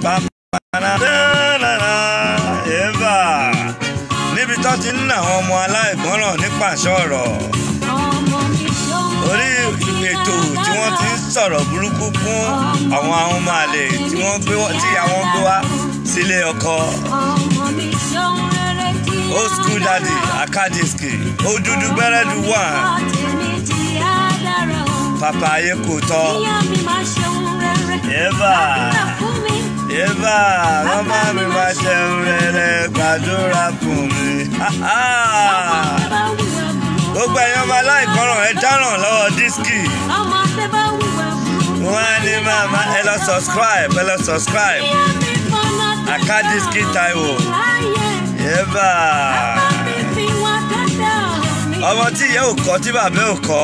eva níbi tó ti ń ná àwọn ọmọ aláìgbọràn nípa àṣọrọ orí ètò tí wọ́n ti ń sọ̀rọ̀ burúkú fún àwọn àwọn ọmọ àlè tí wọ́n gbé tí àwọn gbé wá sílé ọkọ old school daddy akadiski odudu gbẹrẹdu wà papa ayé kò tọ eva eva mama mi máa jẹun rere gbàdúrà fún mi gbogbo ẹ̀yàn ọmọ aláìgbọràn ẹ dáràn lọ́wọ́ dísìkì wọ́n á ní màmá ẹ lọ subscribe ẹ lọ subscribe akadiski taiwo eva ọmọ tí ìyá ò kọ́ tí bàbá ò kọ́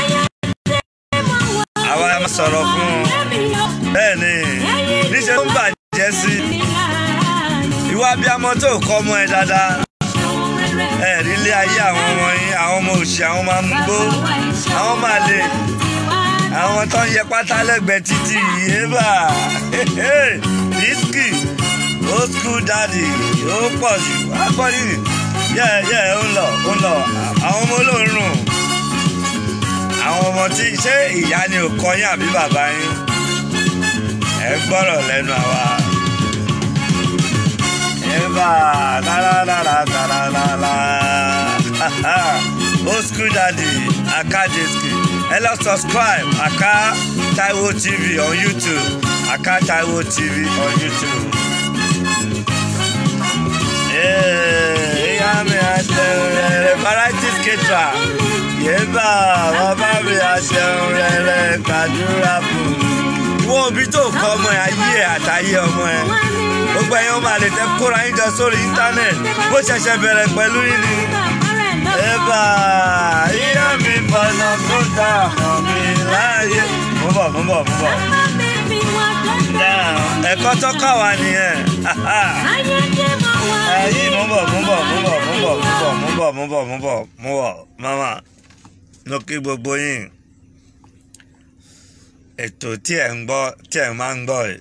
àwa máa sọ̀rọ̀ fún un bẹ́ẹ̀ ni níṣẹ́ ló ń bàjẹ́ sí ìwà abiyamọ tó kọ́ ọmọ ẹ dáadáa ẹ rí ilé ayé àwọn ọmọ yín àwọn ọmọ òṣì àwọn ọmọ amúgbó àwọn ọmọ àlè àwọn tó ń yẹ pátá lẹ́gbẹ̀ẹ́ títì yéèbà dísìkì old school daddy ó pọ̀ jù agbọ́dì yẹ yẹ ó ń lọ ó ń lọ àwọn ọmọ olóòórùn àwọn ọmọ tí ṣé ìyá ni ò kọ́ yín àbí bàbá yín ẹ gbọ́rọ̀ lẹ́nu àwa. Eva, la la la la la la la la. Old school daddy, Aka Diski. Ẹ lọ subscribe Aka Taiwo TV on YouTube. Aka Taiwo TV on YouTube. Ìyá mi àjẹun rẹ̀ variety skater. Yéèbà bàbá mi àjẹun rẹ̀ gbàdúrà fún mi. Ìwọ òbí tó kọ́ ọmọ ẹ̀ ayé ẹ̀ àtàyé ọmọ ẹ̀ gbogbo ẹ̀yin ọmọ àlè tẹ kóra yín jọ sórí íńtánẹ̀tì bó ṣẹ̀ṣẹ̀ bẹ̀rẹ̀ pẹ̀lú yín ni. ẹ̀bà ìyá mi fọ̀nà tó dà hàn mí láàyè. mo bọ̀ mo bọ̀ mo bọ̀. ẹ̀kọ́ tó kà wá nìyẹn. ẹ̀yìn mo bọ̀ mo bọ̀ mo bọ̀ mo bọ̀ mo bọ̀ mo bọ̀ mo bọ̀ mo bọ̀ mama ló kí gbogbo yín ètò tí ẹ̀ ń gbọ́ tí ẹ̀ máa ń gbọ́ yìí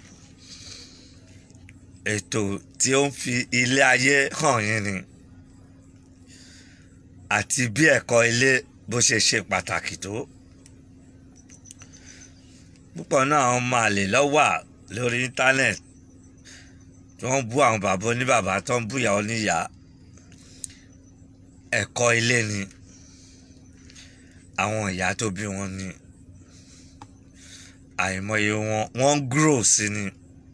ètò tí ó ń fi ilé ayé hàn yín ni àti bí ẹ̀kọ́ ilé bó ṣe ṣe pàtàkì tó púpọ̀ náà àwọn máa lè lọ́wọ́ lórí íńtánẹ́ẹ̀tì tí wọ́n bú àwọn bàbá oníbàbá tó ń bú ìyàwó níyà ẹ̀kọ́ ilé ni àwọn ìyá tó bí wọn ni àìmọye wọn wọ́n ń grow sí ni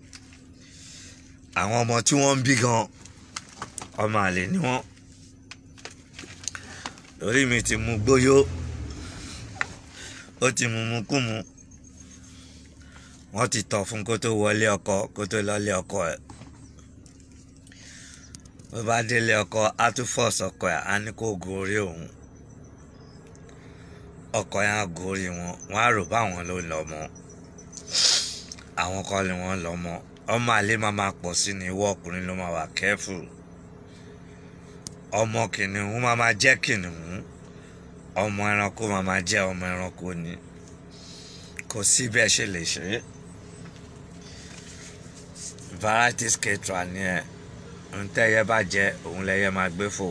àwọn ọmọ tí wọ́n ń bí gan ọmọ àlè ni wọ́n lórí mi ti mu gbóyó ó ti mu mu kú mu wọ́n ti tọ̀ fún kó tó wọlé ọkọ kó tó lọ́lé ọkọ ẹ̀ bó bá délé ọkọ á tún fọ́ọ̀sì ọkọ ẹ̀ á ní kó gorí òun ọkọ yẹn á gorí wọn wọn á rò báwọn ló lọ mọ àwọn kọ́ ni wọ́n lọ mọ́ ọmọ àlè máa máa pọ̀ sí ni ìwọ ọkùnrin ló máa wà kẹ́fù ọmọ kìnìún máa máa jẹ́ kìnìún ọmọ ẹranko máa máa jẹ́ ọmọ ẹranko ni kò sí bẹ́ẹ̀ ṣe lè ṣe é variety skater ni ẹ ń tẹ́yẹ bá jẹ òun lẹ́yẹ máa gbé fò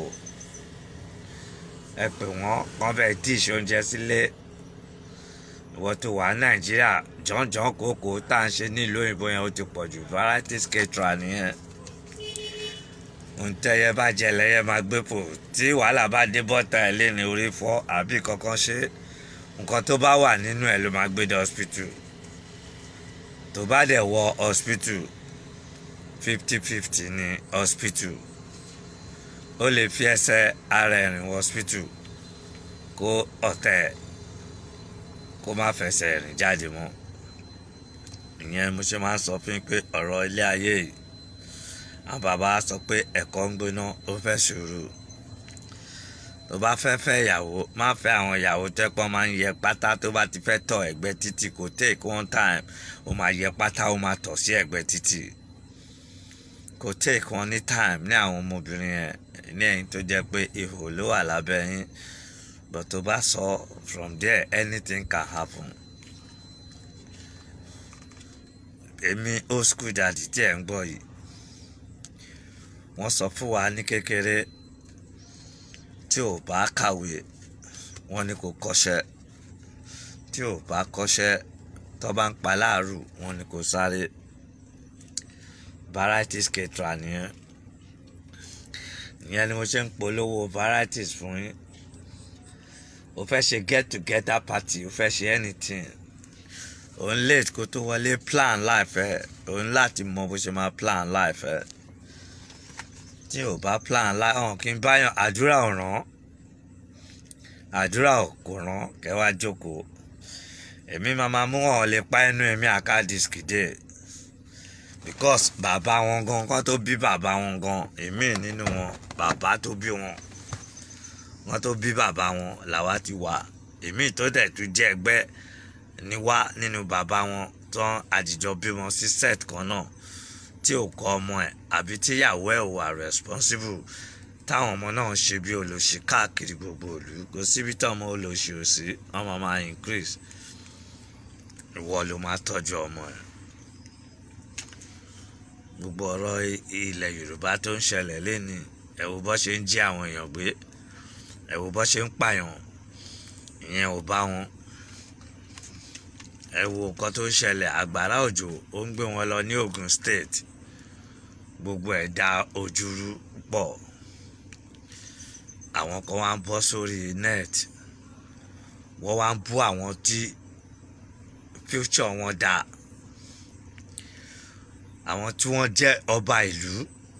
ẹ pè wọ́n wọ́n fẹ́ tíṣ oúnjẹ sílé ìwọ tó wà nàìjíríà jọ̀ǹjọ̀ǹ kòkó tá à ń ṣe nílùú òyìnbó yẹn ó ti pọ̀ jù variety skater nìyẹn òǹtẹ̀yẹ bá jẹ lẹ́yẹ máa gbé pò tí wàhálà bá dé bọ́tà ẹ̀ lé ní orí fọ́ àbí kankan ṣe nǹkan tó bá wà nínú ẹ̀ ló máa gbé dé hospital tó bá dẹ̀ wọ hospital fifty fifty ní hospital ó lè fi ẹsẹ̀ ara ẹ̀ rìn wọ hospital kó ọ̀tẹ̀ kó má fẹsẹ̀ rìn jáde mọ́ ìyẹn mo ṣe máa ń sọ fún yín pé ọ̀rọ̀ ilé ayé yìí àwọn bàbá sọ pé ẹ̀kọ́ ń gbóná ó fẹ́ sùúrù tó bá fẹ́ fẹ́ ìyàwó má fẹ́ àwọn ìyàwó tẹ́pọ́n máa ń yẹ pátá tó bá ti fẹ́ tọ̀ ẹ̀gbẹ́ títì kò take one time ó máa yẹ pátá ó máa tọ̀ sí ẹ̀gbẹ́ títì kò take one ní time ní àwọn ọmọbìnrin yẹn ní ẹ̀yìn tó jẹ́ pé ihò ló wà lábẹ́ yín but tó bá sọ from there anything can happen èmi old school daddy tí ẹ̀ ń gbọ́ yìí wọ́n sọ fún wa ní kékeré tí ò bá kàwé wọ́n ní kó kọ́ṣẹ́ tí ò bá kọ́ṣẹ́ tó bá ń pa láàrú wọ́n ní kó sáré varieties ketra nìyẹn ìyẹn ni mo ṣe ń polówó varieties fún yín o fẹ́ ṣe get together party o fẹ́ ṣe anything òun late kó tó wọlé plan life ẹ òun láti mọ bó ṣe máa plan life ẹ tí ò bá plan life ọ̀hún kí n báyàn àdúrà ọ̀ràn àdúrà kò ràn kẹwàá jókòó èmi máa máa mú wọn lè pa ẹnu ẹ̀mí àkádìsíkì dé because bàbá wọn gan kán tó bí bàbá wọn gan èmi nínú wọn bàbá tó bí wọn wọn tó bí bàbá wọn làwa ti wà èmi tó dẹ̀ tún jẹ́ ẹgbẹ́ ní wá nínú bàbá wọn tán àdìjọ bímọ sí set kan náà tí ò kọ́ ọmọ ẹ̀ àbí tíyàwó ẹ̀ wà responsible táwọn ọmọ náà ń ṣe bí olóṣì káàkiri gbogbo ìlú kò síbi tí ọmọ olóṣì ò sí ọmọ máa increase ìwọ ló máa tọ́jú ọmọ ẹ̀ gbogbo ọ̀rọ̀ ilẹ̀ yorùbá tó ń ṣẹlẹ̀ lẹ́ni ẹ wo bó ṣe ń jí àwọn èèyàn gbé ẹ wo bó ṣe ń pààyàn ìyẹn ò bá wọn ẹ wo nǹkan tó ń ṣẹlẹ̀ àgbàrá òjò ó ń gbé wọn lọ ní Ogun State gbogbo ẹ̀ dá ojúrú pọ̀ àwọn kan wá ń bọ́ sórí net wọ́n wá ń bú àwọn tí future wọn dá àwọn tí wọ́n jẹ́ ọba ìlú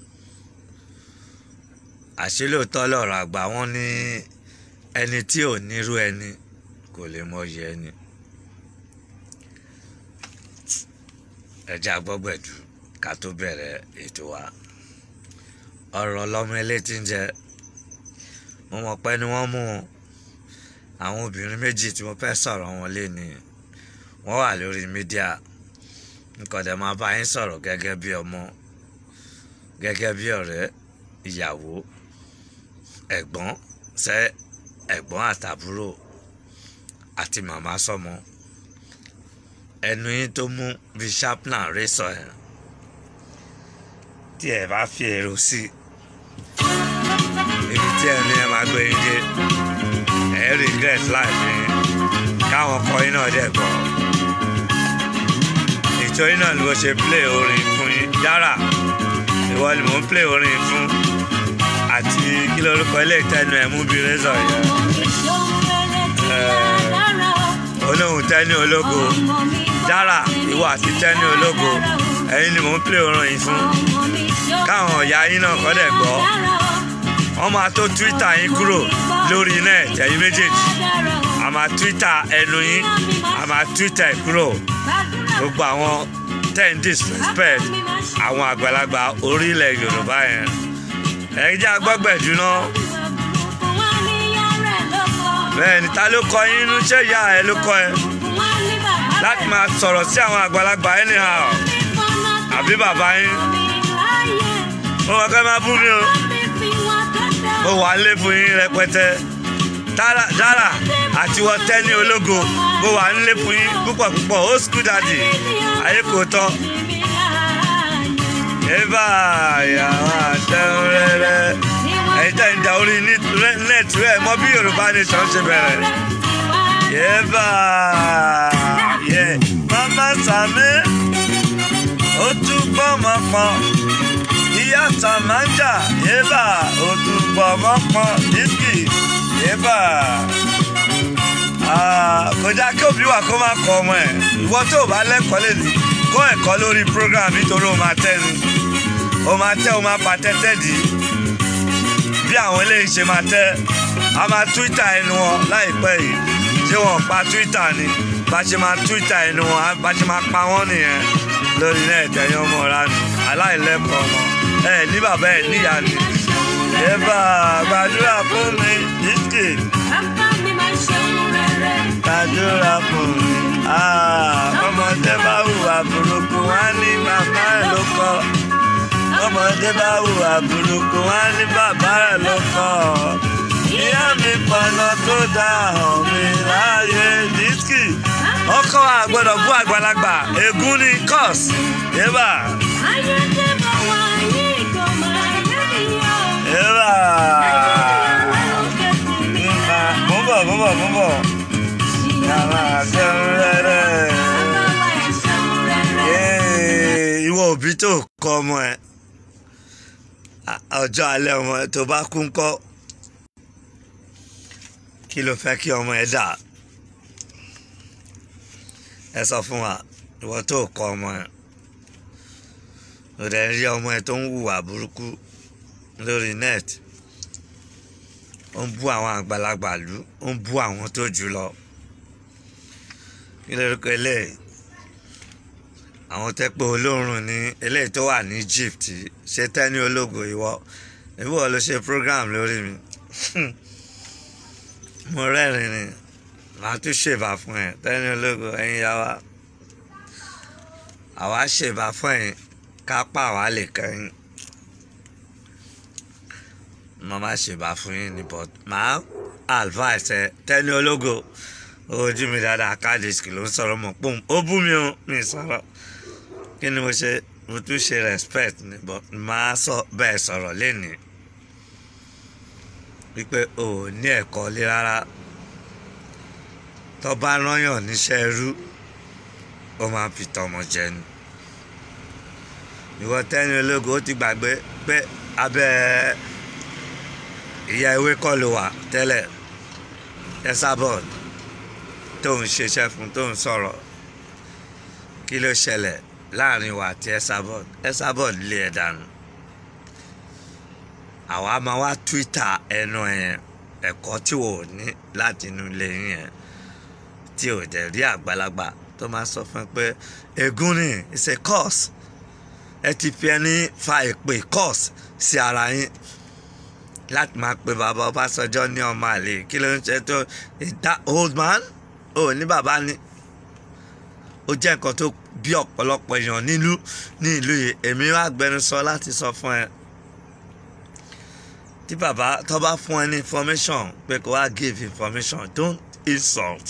àṣelóòótọ́ lọ̀rọ̀ àgbà wọn ní ẹni tí ò nírú ẹni kò lè mọyì ẹni ẹja gbọ́gbẹ̀dù ká tó bẹ̀rẹ̀ ètò wa ọ̀rọ̀ ọlọ́mọ elétí ń jẹ mo mọ̀ pé ni wọ́n mú àwọn obìnrin méjì tí mo fẹ́ sọ̀rọ̀ wọn lé ní wọ́n wà lórí mídíà nǹkan dẹ̀ máa bá yín sọ̀rọ̀ gẹ́gẹ́ bí ọmọ gẹ́gẹ́ bí ọ̀rẹ́ ìyàwó ẹ̀gbọ́n sẹ́ ẹ̀gbọ́n àtàbúrò àti màmá sọ́mọ ẹnu yín tó mú bí chaplain rẹ sọ ẹ tí ẹ bá fi èrò sí ibi tí ẹni ẹ máa gbé yín dé ẹ regret life yín káwọn kọ yín náà dẹ̀ gbọ́ nítorí náà ni mo ṣe play orin fún yín dára ìwọ ni mò ń play orin fún àti kí lórúkọ ilé ìtẹnu ẹ mú bí rẹzọ yẹn olóhùn tẹni ológo dára ìwọ àti tẹni ológo ẹ̀yin ni mò ń play orin yìí fún káwọn ọ̀yà yín náà kọ́ dẹ̀ gbọ́ wọ́n máa tó twitter yín kúrò lórí net ẹ̀yin méjèèjì a máa twitter ẹnu yín a máa twitter ẹ̀ kúrò gbogbo àwọn ten disrespect àwọn àgbàlagbà orílẹ̀ yorùbá yẹn ẹ̀yin jẹ́ agbọ́gbẹ̀dù náà bẹ́ẹ̀ ni ta ló kọ yín inú ṣé ìyá ẹ ló kọ ẹ láti máa sọ̀rọ̀ sí àwọn àgbàlagbà anyhow àbí bàbá yín mo wọ́n kẹ́ máa bú mi o mo wà lé fún yín rẹpẹtẹ dára àti wọ́n tẹ́ ní ológo mo wà ń lé fún yín púpọ̀ púpọ̀ old school daddy ayé kò tọ́ eba yàrá àtẹ̀hún rẹ̀rẹ̀ ẹ̀yin tẹ́ ń da orí nẹ́ẹ̀tì rẹ̀ mọ́ bí yorùbá nation ṣe bẹ̀rẹ̀ yẹ́bà yẹ mama sami ó tún gbọ́ mọ́ pọ́n ìyá sàmájà yẹ́bà ó tún gbọ́ mọ́ pọ́n dísìkì yẹ́bà kọjá kí òbí wà kó má kọ ọmọ ẹ̀ ìwọ tó o bá lẹ́kọ̀ọ́ lè ní kọ́ ẹ̀kọ́ lórí program nítorí o máa tẹ́ ni o máa tẹ́ o máa pa tẹ́tẹ́ dì í bí àwọn eléyìí ṣe máa tẹ́ a máa twitter ẹnu wọn láìpẹ́ yìí ṣé wọn pa twitter ni bá ṣe máa twitter ẹnu wọn bá ṣe máa pa wọ́n nìyẹn lórí náà ẹ̀tẹ̀yìn ọmọ ránù aláìlẹ́kọ̀ọ́ ọmọ ẹ ní bàbá ẹ níyà ni ẹ bá gbàdúrà fún mi dídì gbàdúrà fún mi ọmọdé bá hùwà burúkú wá ní màmá ẹ ló kọ́ ọmọdé bá hùwà burúkú wá ní bàbá ẹ ló kọ́ ìyá mi pọnà tó dá hàn mí láàyè dísìkì ọkọ wa gbọ́dọ̀ bú àgbàlagbà ègún ni cos yébà yébà mo ń bọ̀ mo ń bọ̀ mo ń bọ̀ yàrá jẹun rẹ́rẹ́ ìwọ òbí tó kọ ọmọ ẹ ọjọ́ alẹ́ ọmọ ẹ tó bá kú ńkọ́ kí ló fẹ́ kí ọmọ ẹ dà ẹ sọ fún wa ìwọ tó kọ ọmọ ẹ ò dẹ̀ ń rí ọmọ ẹ tó ń hùwà burúkú lórí net ó ń bú àwọn àgbàlagbà lù ó ń bú àwọn tó jù lọ kí lórúkọ eléyìí àwọn tẹ́pẹ́ olóòrùn ní eléyìí tó wà ní Egypt ṣe tẹ́ni ológo ìwọ ìwọ ló ṣe program lórí mi mo rẹ́rìn ni màá tún ṣèbà fún ẹ tẹ́ni ológo ẹ̀yin yá wa àwa ṣèbà fún ẹ̀yin kápá wa lè kẹ́yìn mo máa ṣèbà fún yín ni but màá advice ẹ tẹ́ni ológo ojú mi dáadáa káàdìsì ló ń sọ̀rọ̀ mọ̀ pọ́ùn ó bú mi o mi sọ̀rọ̀ kí ni mo ṣe mo tún ṣe respect ni but máa sọ bẹ́ẹ̀ sọ̀rọ̀ lénìí wípé o ò ní ẹ̀kọ́ lé rárá tó bá rányàn níṣẹ́ irú ó máa fi tọmọ jẹ ni ìwọ tẹ́ni ológo ó ti gbàgbé pé abẹ́ ìyá ewé kọ́ ló wà tẹ́lẹ̀ ẹ sábọ̀d tó ń ṣiṣẹ́ fún tó ń sọ̀rọ̀ kí ló ṣẹlẹ̀ láàrin wa àti Esabod Esabod lé ẹ dànù àwa máa wá Twitter ẹnu yẹn ẹ̀kọ́ tí wò ó ní láti inú ilé yẹn tí ò dẹ̀ rí àgbàlagbà tó máa sọ fún ẹ pé ègún ni it's a curse ẹ ti fi ẹni fa ìpè curse sí ara yín láti máa pe bàbá Ọbásanjọ́ ní ọmọ àlè kí ló ń ṣe tó that old man ò ní bàbá ni ó jẹ́ nǹkan tó bí ọ̀pọ̀lọpọ̀ èèyàn nílùú ní ìlú yìí èmi wá gbẹnusọ láti sọ fún ẹ tí bàbá tó bá fún ẹ ní information pé kó wá give information don't insult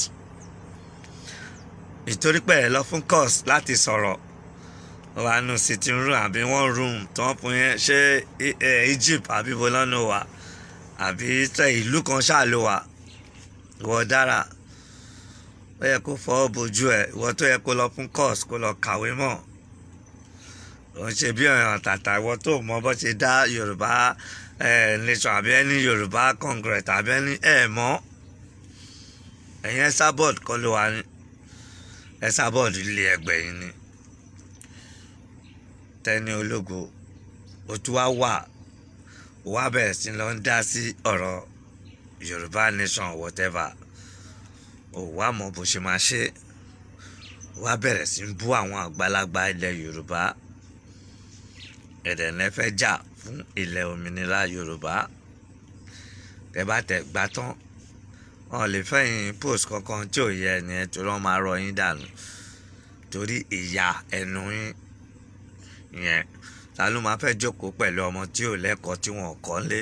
ìtorí pé ẹ lọ fún course láti sọ̀rọ̀ wà nù sitting room àbí one room tó ń fún yẹn ṣé Egypt àbí bolọ́nù wà àbí ìlú kan ṣáà ló wà ìwọ dára ó yẹ kó fọwọ́ bojú ẹ̀ ìwọ tó yẹ kó lọ fún course kó lọ kàwé mọ̀ ò ń ṣe bí ọ̀yàn tàtà ìwọ tó mọ bó ṣe dá Yorùbá nation àbí ẹni Yorùbá congress àbí ẹni ẹ̀ mọ́ ẹ̀yin Esabod kọ́ ló wà ní Esabod ilé ẹgbẹ́ yìí ni Tẹ́ni Ológo ó tún wá wà ó wá bẹ̀rẹ̀ sí lọ ń dá sí ọ̀rọ̀ Yorùbá nation whatever ò wá mọ bó ṣe máa ṣe wá bẹ̀rẹ̀ sí ń bú àwọn àgbàlagbà ilẹ̀ Yorùbá ẹ̀dẹ̀ ní fẹ́ jà fún ilẹ̀ òmìnira Yorùbá tẹ́ bá tẹ̀ gbá tán wọn lè fẹ́yìn post kankan tí ò yẹ ẹni ẹ torí wọn máa rọ yín dànù torí ìyá ẹnu yín yẹn ta ló máa fẹ́ jókòó pẹ̀lú ọmọ tí ò lẹ́kọ̀ọ́ tí wọn kọ́ lé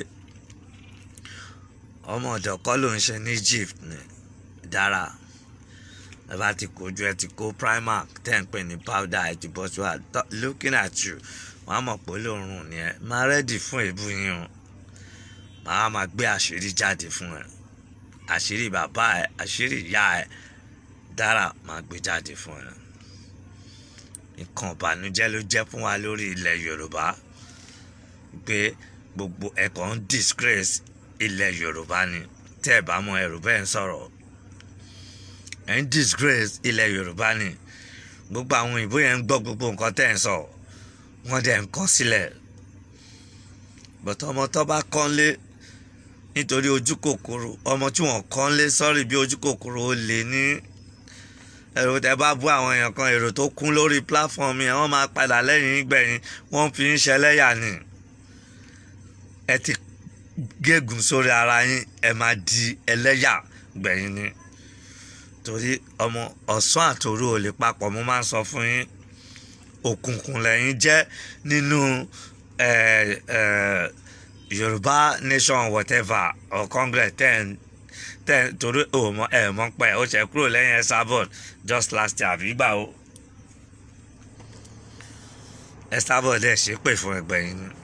ọmọ ọ̀dọ̀ kọ́ ló ń ṣe ní Egypt ni dára ẹ bá ti kojú ẹ ti kó primark tẹ́ ń pè ní powder ẹ ti bọ́ sí wa looking at you wọ́n á mọ̀ pé olóòórùn ni ẹ máa rẹ́dì fún èébú yín o màá máa gbé àṣírí jáde fún ẹ àṣírí bàbá ẹ àṣírí ìyá ẹ dára máa gbé jáde fún ẹ nǹkan ìbànújẹ́ ló jẹ́ fún wa lórí ilẹ̀ Yorùbá pé gbogbo ẹ̀kọ́ ń disgrace ilẹ̀ Yorùbá ni tẹ́ ẹ̀ bá mọ ẹ̀rù bẹ́ẹ̀ ń sọ̀rọ̀ ẹ̀ ń disgrace ilẹ̀ Yorùbá ni gbogbo àwọn òyìnbó yẹn ń gbọ́ gbogbo nǹkan tẹ́ ẹ̀ ń sọ wọ́n dẹ̀ ń kọ́ sílẹ̀ bọ̀tọ̀ ọmọ tó bá kọ́lé nítorí ojú kòkòrò ọmọ tí wọ́n kọ́lé sọ́rí bí ojú kòkòrò ó lè ní èrò tẹ bá bú àwọn èèyàn kan èrò tó kún lórí platform yẹn wọ́n máa padà lẹ́yìn gbẹ̀yìn wọ́n fi ń ṣẹlẹ́yà ni ẹ ti gégùn sórí ara yín ẹ máa di ẹlẹ́yà gbẹ̀yìn ni torí ọmọ ọ̀sán àtòru ò lè papọ̀ mo máa ń sọ fún yín òkùnkùn lẹ́yìn jẹ́ nínú Yorùbá nation whatever or congress ten tẹ torí ò mọ ẹ mọ pẹ ó ṣe kúrò lẹ́yìn ẹ sábọd just last year àbí gbà ó ẹ sábọd ẹ ṣe pè fún ẹgbẹ́ yín ni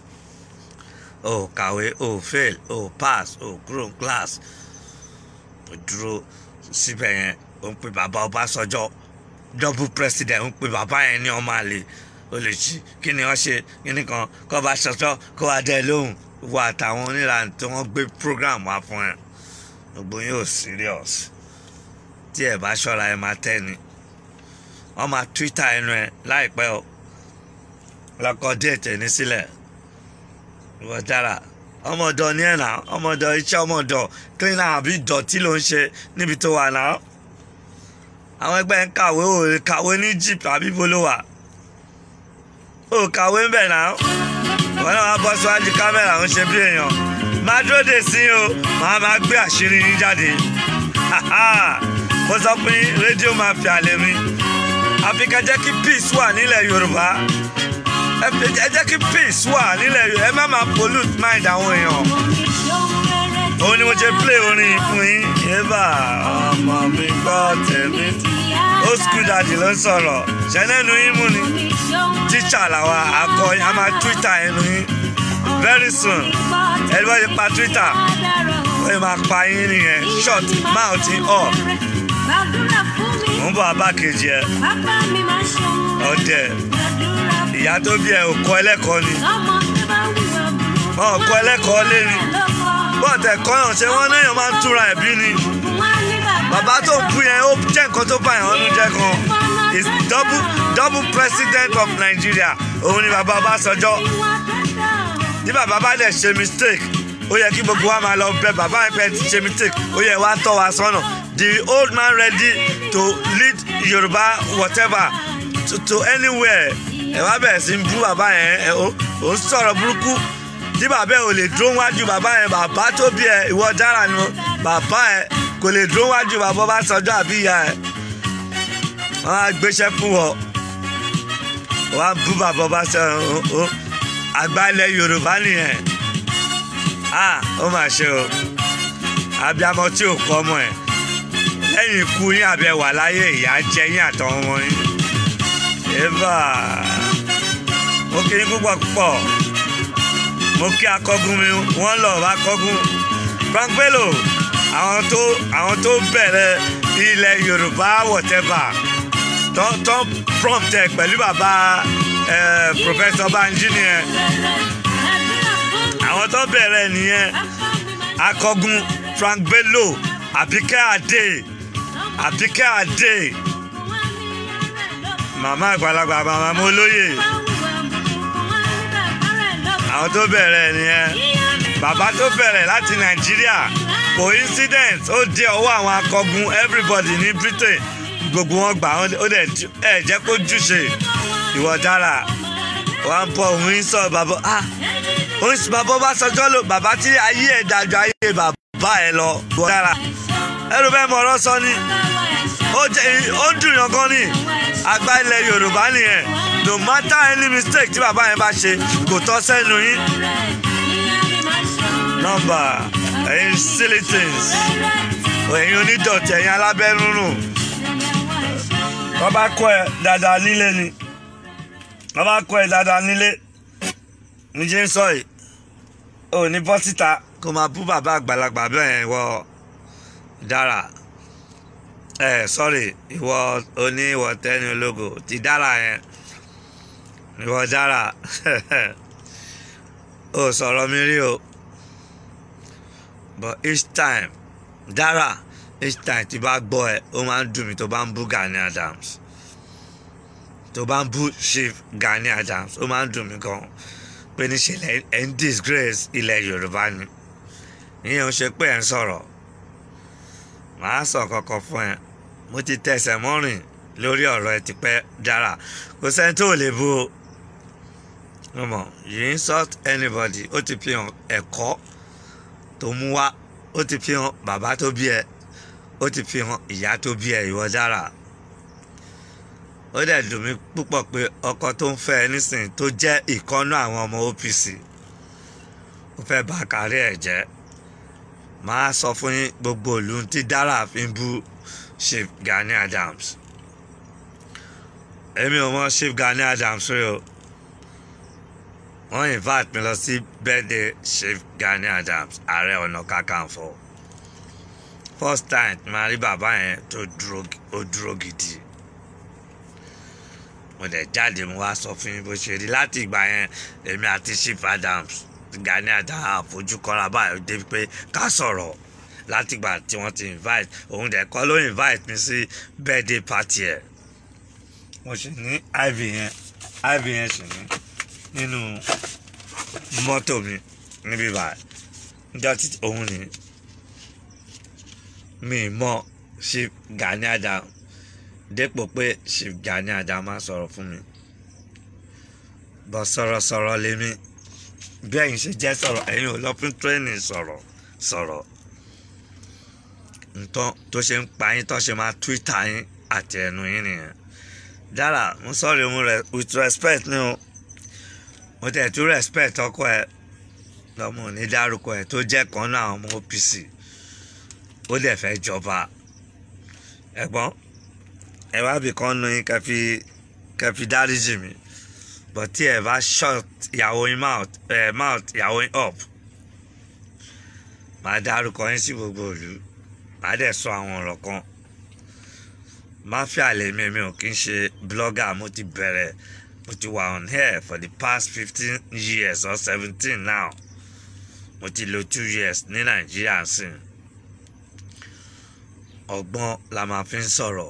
o kàwé o fail o pass o kúrò class o dúró síbẹ̀ yẹn o ń pe bàbá Ọbásanjọ́ double president o ń pe bàbá yẹn ní ọmọ àlè o lè ṣí kí ni wọ́n ṣe kí ni kan kó bá ṣọṣọ́ kó wá dẹ́ lóhùn wọ àtàwọn onílànà tí wọ́n gbé program wá fún ẹ gbogbo yín ò serious tí ẹ bá ṣọ́ra ẹ máa tẹ́ ni wọ́n máa twitter ẹnu ẹ láìpẹ́ o lọ́kọ́ déètì ní sílẹ̀ ìwọ dára ọmọdọ ní ẹ̀nà ọmọdọ iṣẹ́ ọmọdọ cleaner àbí ìdọ̀tí ló ń ṣe níbi tó wà náà àwọn ẹgbẹ́ ń kàwé ò lè kàwé ní jeep àbí bolo wà ò kàwé ń bẹ̀ náà wọn náà wá bọ́ síwájú kámẹ́rà ń ṣe bí èèyàn máa dúró dè sí o máa máa gbé àṣírí yín jáde mo sọ pé rédíò máa fi àlè mi àfi ká jẹ́ kí peace wà nílẹ̀ Yorùbá ẹ jẹ́ kí peace wà nílẹ̀ Yorùbá ẹ má máa pollute mind àwọn èèyàn òun ni mo ṣe play orin fún yín yébà ọmọ mi gbọ́ tèmi old school daddy ló ń sọ̀rọ̀ ṣẹ́nẹ́nu yín mú ni tíṣà làwa akọ a máa twitter ẹnu yín very soon ẹni wọ́n ti pa twitter wọ́n yóò máa pa yín nìyẹn short mouth in all mo ń bọ̀ abá kejì ẹ ọdẹ ìyá tó bí ẹ ò kọ́ ẹlẹ́kọ̀ọ́ ni wọn ò kọ́ ẹlẹ́kọ̀ọ́ lé ni bọ́ọ̀tẹ̀ kọ́yàn ṣé wọ́n náà máa ń túra ẹ̀bí ni bàbá tó ń bú yẹn ó jẹ́ nǹkan tó bá yẹn ọ́nú jẹ́ kan is double double president of Nigeria òun ni bàbá Ọbásanjọ́ ní bàbá bá dẹ̀ ṣe mistake ó yẹ kí gbogbo wa máa lọ bẹ bàbá yẹn pẹ́ ti ṣe mistake ó yẹ wá tọ́ wa sọ́nà the old man ready to lead Yorùbá whatever to, to anywhere ẹ wá bẹ̀rẹ̀ sí bú bàbá yẹn ẹ ó ń sọ̀rọ̀ burúkú tí bàbá ẹ ò lè dúró wájú bàbá yẹn bàbá tó bí ẹ ìwọ dára nu bàbá ẹ kò lè dúró wájú bàbá Ọbásanjọ́ àbí ìyá ẹ wọn á gbéṣẹ́ fún wọ wọn á bú bàbá Ọbásanjọ́ àgbálẹ̀ Yorùbá nìyẹn ah ó mà ṣe o abiyamọ tí ò kọ́ ọmọ ẹ̀ lẹ́yìn ikú yín àbẹ̀ wà láyé ìyá jẹ yín àtọwọn ọmọ yín eva mo kí yín púpọ̀ púpọ̀ mo kí akọgun mi wọ́n lọ bá kọgun Frank Bello àwọn tó àwọn tó bẹ̀rẹ̀ ilẹ̀ Yorùbá whatever tó tó prompt ẹ̀ pẹ̀lú bàbá Professor Banji nìyẹn àwọn tó bẹ̀rẹ̀ nìyẹn akọgun Frank Bello Àbíkẹ́ Adé Àbíkẹ́ Adé màmá àgbàlagbà màmá mo lóye àwọn tó bẹ̀rẹ̀ nìyẹn bàbá tó bẹ̀rẹ̀ láti Nàìjíríà coincidence ó dé ọwọ́ àwọn akọgun everybody ní Britain gbogbo wọn gbà ó dẹ̀ ẹ̀ jẹ́ kó júṣe ìwọ dára wà ń bọ̀ òun ń sọ bàbá ah òun sì bàbá Ọbásanjọ́ lò bàbá tí ayé ẹ̀ dájọ́ ayé bàbá ẹ̀ lọ ìwọ dára ẹrù bẹ́ẹ̀ mọ̀ ọ̀rọ̀ sọ ni ó dùn yàn gan ni àgbà ilẹ̀ Yorùbá nìyẹn no matter any mistake tí bàbá yẹn bá ṣe kò tọ́ sẹ́nu yín nọ́mbà ẹ̀yin silly things ẹ̀yin onídọ̀tí ẹ̀yin alábẹ́rúnrún wọ́n bá kọ́ ẹ dáadáa nílé ni wọ́n bá kọ́ ẹ dáadáa nílé níjẹ́ ń sọ yìí ò ní bọ́ síta kó máa bú bàbá àgbàlagbà bẹ́ẹ̀ wọ dára ẹ sọ́rí ìwọ oní ìwọ tẹ́ni ológo ti dára yẹn ìwọ dára ó sọ̀rọ̀ mi rí o but each time dára each time tí bá gbọ́ ẹ ó máa ń dùn mí tó bá ń bú Gani Adams tó bá ń bú Chief Gani Adams ó máa ń dùn mí gan pé níṣẹ́ ẹ̀ ń disgrace ilẹ̀ Yorùbá ni ìyẹn ò ṣe pé ẹ̀ ń sọ̀rọ̀ màá sọ kọ̀kọ̀ fún ẹ mo ti tẹsẹ̀ mọ́rìn lórí ọ̀rọ̀ ẹ tipẹ́ dára kò sẹ́ni tó lè bú o ọmọ you insult anybody ó ti fi hàn ẹ̀kọ́ tó mú wá ó ti fi hàn bàbá tó bí ẹ ó ti fi hàn ìyá tó bí ẹ ìwọ dára ó dẹ̀ dùn mí púpọ̀ pé ọkọ tó ń fẹ́ ẹ nísìnyí tó jẹ́ ìkọ́nú àwọn ọmọ OPC ó fẹ́ bà kárí ẹ̀ jẹ́ máa sọ fún yín gbogbo ìlú tí Dara fi ń bú Chief Gani Adams èmi ò mọ Chief Gani Adams rí o wọ́n invite mi lọ sí birthday Chief Gani Adams ààrẹ ọ̀nà kakanfò first time máa rí bàbá yẹn tó dúró ó dúró gidi mo dẹ̀ jáde mo wá sọ fún yín bó ṣe rí láti ìgbà yẹn èmi àti Chief Adams Gani Adams àfojú kọ́ra báyìí débi pé ká sọ̀rọ̀ láti ìgbà tí wọ́n ti invite òun dẹ̀ kọ́ ló invite mi sí birthday party ẹ̀ mo sì ní iv yẹn iv yẹn sì ní nínú mọ́tò mi níbí báyìí níjọ́ tí òun ní mi mọ̀ Chief Gani Adams dépò pé Chief Gani Adams máa sọ̀rọ̀ fún mi bọ́ sọ̀rọ̀sọ̀rọ̀ lèmi bí ẹ̀yin ṣe jẹ́ sọ̀rọ̀ ẹ̀yin ò lọ fún training sọ̀rọ̀ sọ̀rọ̀ nǹkan tó ṣe ń pa yín tó ṣe máa twitter yín àti ẹnu yín nìyẹn Dara mo sọ̀rọ̀ mo rẹ̀ with respect ni o mo tẹ̀ tún respect ọkọ ẹ lọ́mọ ní dárúkọ ẹ tó jẹ́ kan náà ọmọ OPC ó dẹ̀ fẹ́ jọba ẹ̀gbọ́n ẹ wá bì kan nu yín kẹfì kẹfì dáríjì mi but tí ẹ bá shut ìyàwó yín mouth ẹ mouth ìyàwó yín up màá dárúkọ yín sí gbogbo ìlú màá dẹ̀ sọ àwọn ọ̀rọ̀ kan mafia lèmi mi ò kí ń ṣe blogger mo ti bẹ̀rẹ̀ mo ti wà on here for the past fifteen years or seventeen now mo ti lò two years ní nàìjíríà sí ọgbọ́n la máa fi ń sọ̀rọ̀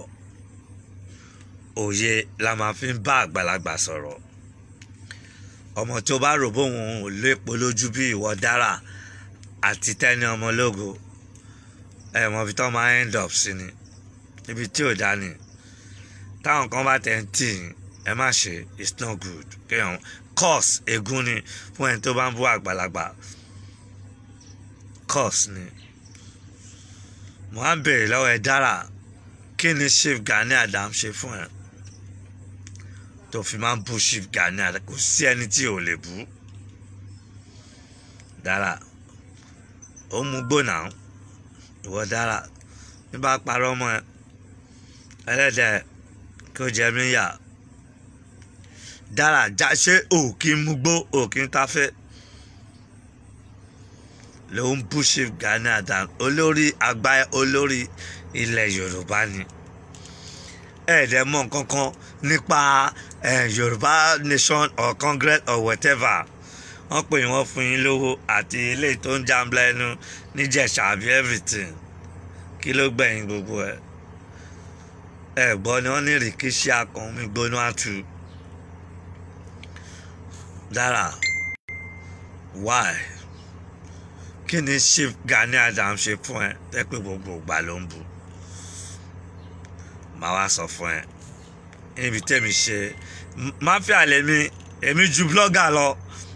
òye la máa fi ń bá àgbàlagbà sọ̀rọ̀ ọmọ tó bá rò bóun ò lépo lójú bí ìwọ Dara àti Tenny Ọmọlógo ẹ mọ ibi tó máa end up sí ni ibi tí ò dá ni táwọn kan bá tẹ̀ ń tì yín ẹ má ṣe it's not good kéèyàn curse ègún ni fún ẹni tó bá ń bú àgbàlagbà curse ni mo á ń béèrè lọ́wọ́ ẹ Dara kí ni Chief Gani Adams ṣe fún ẹ tó fi máa ń bú Chief Gani Adams kò sí ẹni tí ò lè bú Dara ó mú gbóná ìwọ Dara bí bá parọ́ mọ́ ẹ ẹlẹ́dẹ̀ kí ó jẹ mí yà Dara já ṣé òkì ń mugbó òkì ń tafẹ́ ló ń bú Chief Gani Adams olórí àgbà olórí ilẹ̀ Yorùbá ni ẹ̀ẹ́dẹ̀ mọ̀ kankan nípa Yorùbá nation or congress or whatever wọ́n pè wọ́n fún yín lówó àti eléyìí tó ń jàmbá ẹnu níjẹ̀ṣà àbí everything kí ló gbẹ̀yìn gbogbo ẹ̀ ẹ̀ gbọ́ ni wọ́n ní rìkíṣí akàn mi gbóná àtú Dara why kí ni Chief Gani Adams ṣe fún ẹ tẹ́ pé gbogbo ìgbà ló ń bu màá wá sọ fún ẹ níbi tẹ́mi ṣe máfíà lèmi èmi ju blogger lọ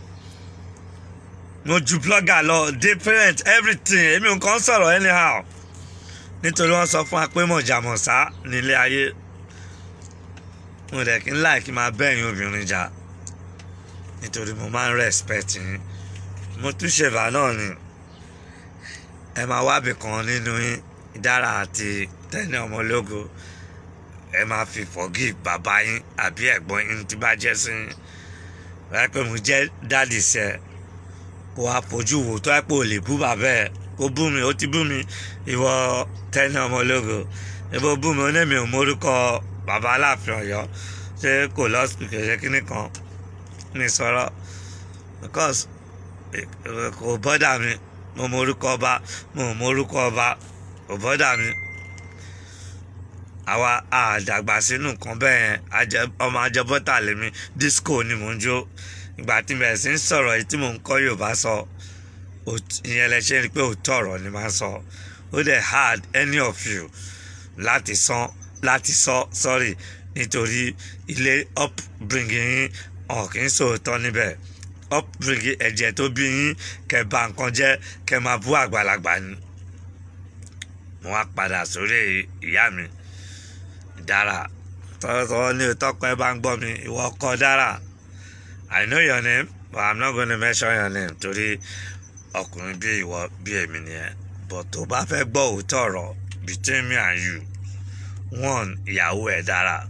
mo ju blogger lọ different everything èmi nǹkan sọ̀rọ̀ anyhow nítorí wọ́n sọ fún wa pé mọ̀jàmọ̀sá nílé ayé mo dẹ̀ kí n láì kí n máa bẹ́yìn obìnrin jà nítorí mo máa ń respect yín mo tún ṣèbà náà ni ẹ máa wábì kan nínú yín Dara àti Tenny Ọmọlógo ẹ máa fi forgive bàbá yín àbí ẹ̀gbọ́n yín tí bá jẹ́ sí yín wáyé pé mo jẹ́ dáàdì sẹ́ kó wá fojú wò tó ẹ̀ pé ò lè bú bàbá ẹ̀ kó bú mi ó ti bú mi ìwọ Tenny Ọmọlógo ìbò bú mi ó ní mi ò mórúkọ bàbá Aláàfin Ọ̀yọ́ ṣé kò lọ́sùn kẹ̀kẹ́ kínní kan ní sọ̀rọ̀ because kò bọ́dà mi mo mórúkọ ọba mo mórúkọ ọba kò bọ́dà mi àwa àdàgbà sínú nǹkan bẹ́ẹ̀ ọmọ ajẹbọ́tà lèmi disco ni mò ń jó ìgbà tí mo bẹ̀rẹ̀ sí ń sọ̀rọ̀ èyí tí mò ń kọ́ Yorùbá sọ ìyẹn lẹ ṣe rí pé òótọ́ ọ̀rọ̀ ni máa ń sọ ó dẹ̀ hard any of you láti sọ láti sọ sorry nítorí ilé upbringing yín ọ̀ kì í sòótọ́ níbẹ̀ upbringing ẹ̀jẹ̀ tó bí yín kẹ́ bà nǹkan jẹ́ kẹ́ máa bú àgbàlagbà ni mo wá padà sórí ìyá mi Dara tọ́tọ́ ní tọ́kọ ẹ bá ń gbọ́ mi ìwọ kọ́ Dara I know your name but I'm not gonna mention your name torí ọkùnrin bí ìwọ bí èmi nìyẹn but tó bá fẹ́ gbọ́ òótọ́ ọ̀rọ̀ between me and you one ìyàwó ẹ̀ dára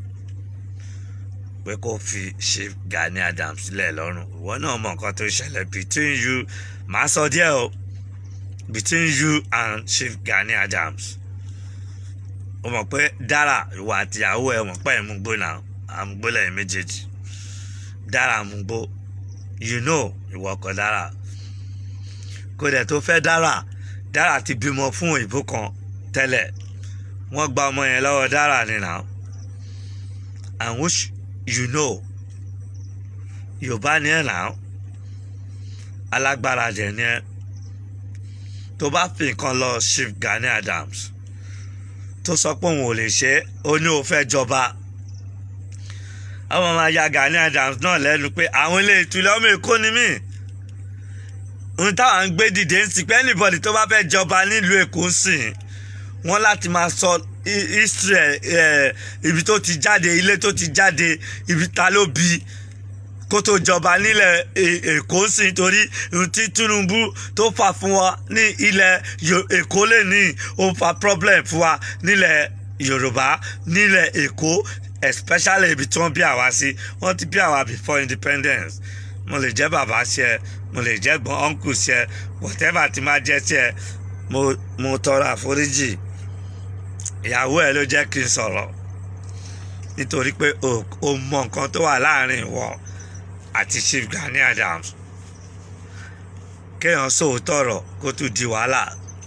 pé kó fi ṣe Gani Adams sílẹ̀ lọ́rùn ìwọ náà mọ nǹkan tó ṣẹlẹ̀ between you màá sọ díẹ̀ o between you and Chief Gani Adams o mọ̀ pé dára ìwà àtìyàwó ẹ̀ mọ̀ pé ìmúgbó náà àmúgbó lẹ́yìn méjèèjì dára àmúgbó you know ìwọ ọkọ dára kó dẹ̀ tó fẹ́ dára dára ti bímọ fún òyìnbó kan tẹ́lẹ̀ wọ́n gba ọmọ yẹn lọ́wọ́ dára nìyà and which you know yorùbá ni ẹ̀ náà alágbára dẹ̀ ni ẹ̀ tó bá fi nǹkan lọ Chief Gani Adams tó sọ pé òun ò lè ṣe é ó ní òun fẹ́ jọba àwọn ọmọ ya Gani Adams náà lẹ́nu pé àwọn ilé ìtúlẹ̀ ọmọ èkó ni mí ohun táwọn ń gbé dìde ń sìn pé anybody tó bá fẹ́ jọba nílùú èkó ń sìn wọ́n láti máa sọ history ẹ̀ ibi tó ti jáde ilé tó ti jáde ibi ta ló bí kó tó jọba nílẹ̀ èkó sí nítorí ohun tí Tinubu tó fà fún wa ní ilẹ̀ èkó lè ní ó fa problem fún wa nílẹ̀ Yorùbá nílẹ̀ èkó especially ibi tí wọ́n bí àwa sí wọ́n ti bí àwa before independence mo lè jẹ́ bàbá sí ẹ mo lè jẹ́ gbọ́n uncle sí ẹ whatever ti máa jẹ́ sí ẹ mo mo tọrọ àforíjì ìyàwó ẹ ló jẹ́ kí n sọ̀rọ̀ nítorí pé o mọ nǹkan tó wà láàrin ìwọ àti Chief Gani Adams kéèyàn sòótọ́ ọ̀rọ̀ kó tún di wàhálà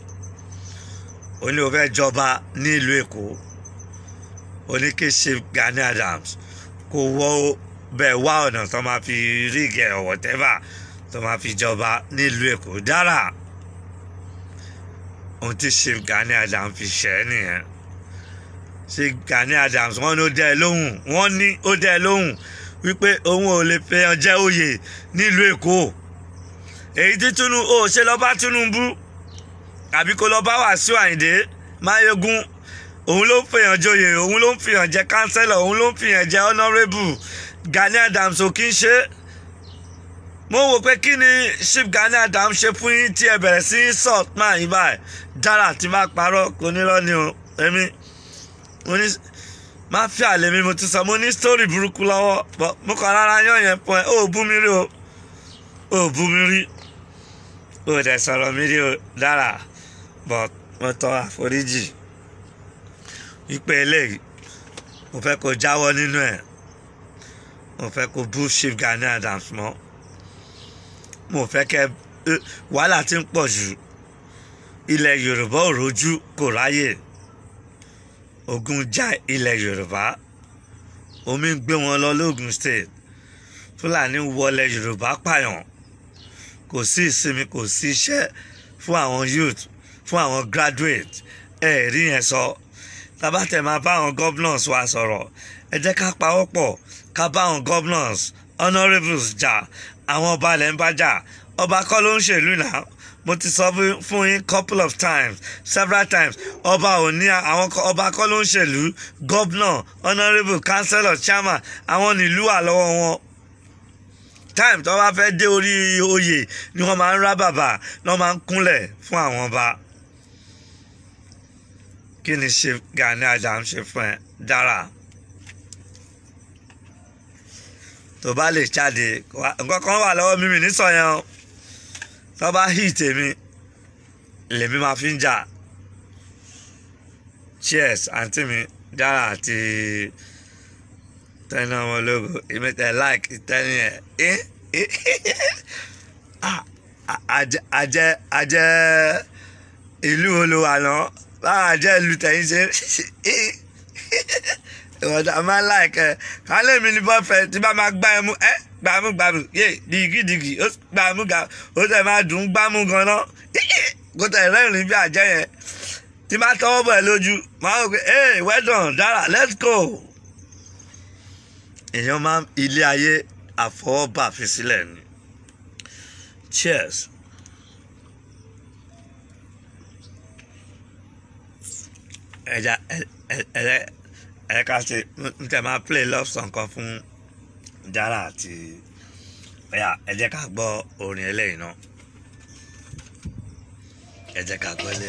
ó ní o fẹ́ jọba nílùú Èkó ó ní kí Chief Gani Adams kó wọ́ bẹ́ẹ̀ wá ọ̀nà tó máa fi rígẹ̀ or whatever tó máa fi jọba nílùú Èkó dára ohun tí Chief Gani Adams fi ṣẹ́ nìyẹn Chief Gani Adams wọ́n ní ó dẹ́ ẹ lóhùn wọ́n ní ó dẹ́ ẹ lóhùn wípé òun ò lè fẹ́ ọjẹ́ òye nílùú Èkó èyí tí Tinubu ò ṣe lọ bá Tinubu àbí kó lọ bá Wàsíù Àyìndé Máyégún òun ló ń fìyàn joyè òun ló ń fìyàn jẹ kánsẹ́lọ̀ òun ló ń fìyàn jẹ honourable Gani Adams ò kí ń ṣe mo wò pé kí ni Chief Gani Adams ṣe fún yín tí ẹ bẹ̀rẹ̀ sí salt máa yín báyìí dára tí má parọ́ kò ní lọ ni o èmi mo ní má fi àlè mi mo ti sọ mo ní sítórì burúkú lọ́wọ́ bọ́ mo kàn rárá yàn yẹn pọ̀ ẹ́ ó bú mi rí o ó bú mi rí ó dẹ̀ sọ̀rọ̀ mi rí o dára bọ̀ mo tọ́ àforíjì wípé eléyìí mo fẹ́ kó jáwọ́ nínú ẹ̀ mo fẹ́ kó bú Chief Gani Adams mọ́ mo fẹ́ kẹ́ wàhálà tí ń pọ̀ jù ilẹ̀ Yorùbá ò rojú kò ráyè ogun já ilẹ̀ Yorùbá omi ń gbé wọn lọ lógun state Fúlàní wọlé Yorùbá pààyàn kò sí ìsinmi kò sí iṣẹ́ fún àwọn youth fún àwọn graduate ẹ rí yẹn sọ tabatẹ máa bá àwọn governors wa sọ̀rọ̀ ẹ jẹ́ ká pawọ́pọ̀ ká bá àwọn governors honourables jà àwọn ọba ilẹ̀ ń bá jà ọba kọ́ ló ń ṣèlú náà mo ti sọ fún yín couple of times several times ọba ò ní àwọn ọba kọ́ ló ń ṣèlú governor honourable councillor chairman àwọn nílùú wà lọ́wọ́ wọn time tó bá fẹ́ dé orí oyè ni wọ́n máa ń rá bàbà ni wọ́n máa ń kúnlẹ̀ fún àwọn ọba kí ni ṣe Gani Adams ṣe fún ẹ dára tó bá lè jáde nǹkan kan wà lọ́wọ́ mímì nísọ yẹn o tó bá hì tèmi lèmi máa fi ń jà cheers àǹtí mi dára àti tẹ́ni ọmọ ológo ìmẹ̀tẹ̀ like tẹ́ni ẹ̀ àjẹ àjẹ ìlú olówó àná báwa jẹ́ ìlú tẹ̀yìn ṣe ìwọ̀dà máa ń láìkẹ́ kálẹ̀ mi ní bọ́fẹ̀ tí bá máa gbá ẹmu ẹ́ gbàmú gbàmú yé dìgídìgì ó gbàmú gbàmú ó tẹ̀ máa dùn ún gbàmú gan-an kó tẹ̀ rẹ́rìn bí àjẹ́ yẹn tí bá tọwọ́ bọ̀ ẹ́ lójú máa ń pè é well done dára let's go. èèyàn máa ń ilé ayé àfọwọ́bà fi sílẹ̀ ni cheers. ẹja ẹ ẹ ká ṣe n tẹ máa play love song kan fún Dara àti ẹyà ẹ jẹ́ ká gbọ́ orin eléyìí náà. ẹ jẹ́ ká gbọ́lé.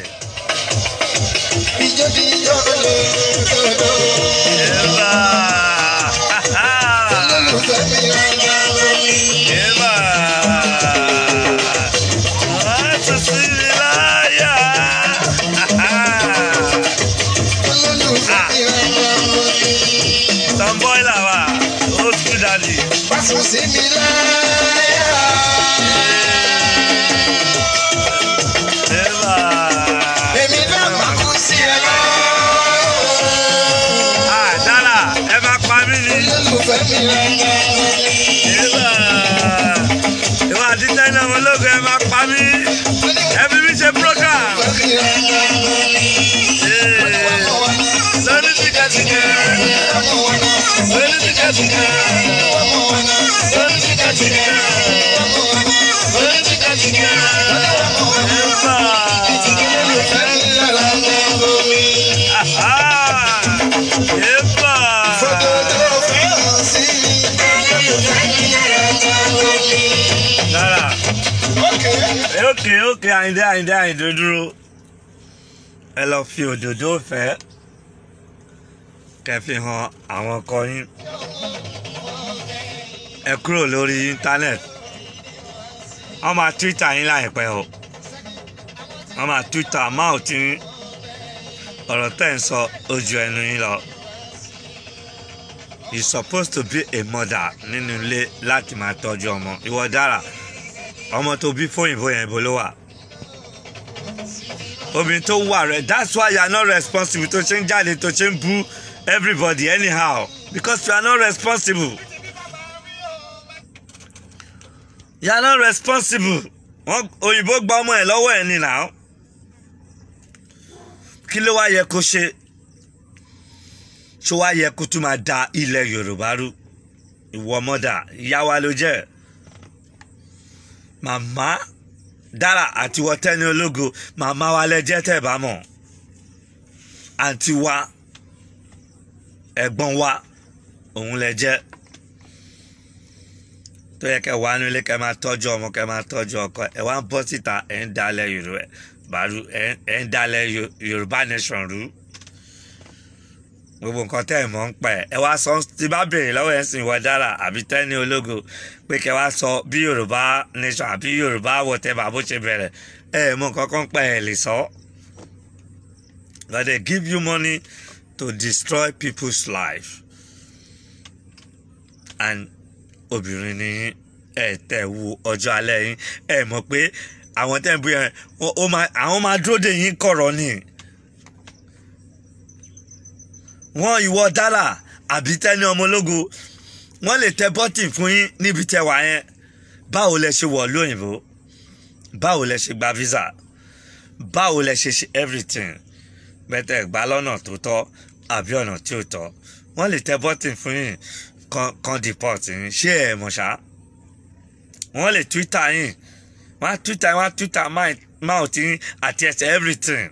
Ijó jíjó lè dodo. Eva! Olólùfẹ́ mi rárá lórí. Eva! Láti sí mi láyà. Olólùfẹ́ mi rárá lórí. Tomboy làwà, old school daddy. Pásọ̀ sí mi láyà. Eva! Èmi náà máa kú sí ẹ lọ. Ah, Dara, ẹ máa pa mí ni. Olólùfẹ́ mi rárá lórí. Eva! Ìwà àti tẹ́lẹ̀ ọmọ ológun ẹ máa pa mí. Ẹ fi mí ṣe program. Olólùfẹ́ mi rárá lórí. Lórí tìkẹ́tìkẹ́. Ọmọ wọn náà. Lórí tìkẹ́tìkẹ́. Ọmọ wọn náà. Lórí tìkẹ́tìkẹ́. Ọmọ wọn náà. Lórí tìkẹ́tìkẹ́. Ọmọ wọn náà. Eva! Olólùfẹ́ mi rárá lórí. Ah! Eva! Fòdòdó fẹ́ràn sí mi. Olólùfẹ́ mi rárá lórí. Dara. Okay. ókè ókè àyìndé àyìndé àyìndé dúró ẹ lọ fi òdòdó fẹ́ kẹ́ fi hàn àwọn ọkọ yín ẹ kúrò lórí íńtánẹ́ẹ̀tì wọ́n máa twitter yín láìpẹ́ o wọ́n máa twitter máa tí ọ̀rọ̀ tẹ̀ ń sọ ojú ẹnu yín lọ you supposed to be a mother nínú ilé láti máa tọ́jú ọmọ ìwọ dára ọmọ tó bí fóyìnbó yẹn bó ló wà obìnrin tó wà rẹ that's why you are not responsible tó ṣe ń jáde tó ṣe ń bú everybody anyhow because you are not responsible you are not responsible wọn òyìnbó gba ọmọ ẹ lọ́wọ́ ẹ ní now kí ló wá yẹ kó ṣe ṣó wá yẹ kó tún máa da ilẹ̀ yorùbá rú ìwọ mọ́dà ìyá wa ló jẹ́ màmá dára àti wọtẹ́ni ológo màmá wa lẹ́jẹ́ tẹ̀ bá mọ̀ àǹtí wa ẹ̀gbọ́n wa òun lẹ́jẹ́ tó yẹ kẹ́ wà nílé kẹ́ máa tọ́jú ọmọ kẹ́ máa tọ́jú ọkọ ẹ̀ wá ń bọ́ síta ẹ̀ ń dalẹ̀ yorùbá bàrú ẹ̀ ń dalẹ̀ yorùbá nation rú gbogbo nǹkan tẹ́ ẹ̀ mọ̀ ń pẹ́ ẹ wá sọ tí bá béèrè lọ́wọ́ ẹ̀ ń sìn wọ dára àbí tẹ́ni ológo pé kẹ́ wá sọ bí yorùbá nation àbí yorùbá whatever bó ṣe bẹ̀rẹ̀ ẹ ẹ̀ mọ̀ nǹkan kan pẹ́ ẹ̀ lè sọ. but they give you money to destroy people's life and obìnrin ni ẹ tẹ̀ wo ọjọ́ alẹ́ yín ẹ mọ̀ pé àwọn tẹ́ ń bú yẹn àwọn máa dúró dè yín kọ̀rọ̀ ni wọ́n ìwọ dára àbí tẹ́ni ọmọ ológo wọ́n lè tẹ bọ́tìn fún yín níbi tẹ wà yẹn báwo lẹ ṣe wọ̀ lóyìnbó báwo lẹ ṣe gba visa báwo lẹ ṣe ṣe everything bẹ́tẹ̀ gbá lọ́nà tó tọ́ àbí ọ̀nà tí ò tọ́ wọ́n lè tẹ bọ́tìn fún yín kan kan deport yín ṣé ẹ mọ̀ ṣá wọ́n lè twitter yín wọ́n á twitter wọ́n á twitter mouth yín àti ẹsẹ̀ everything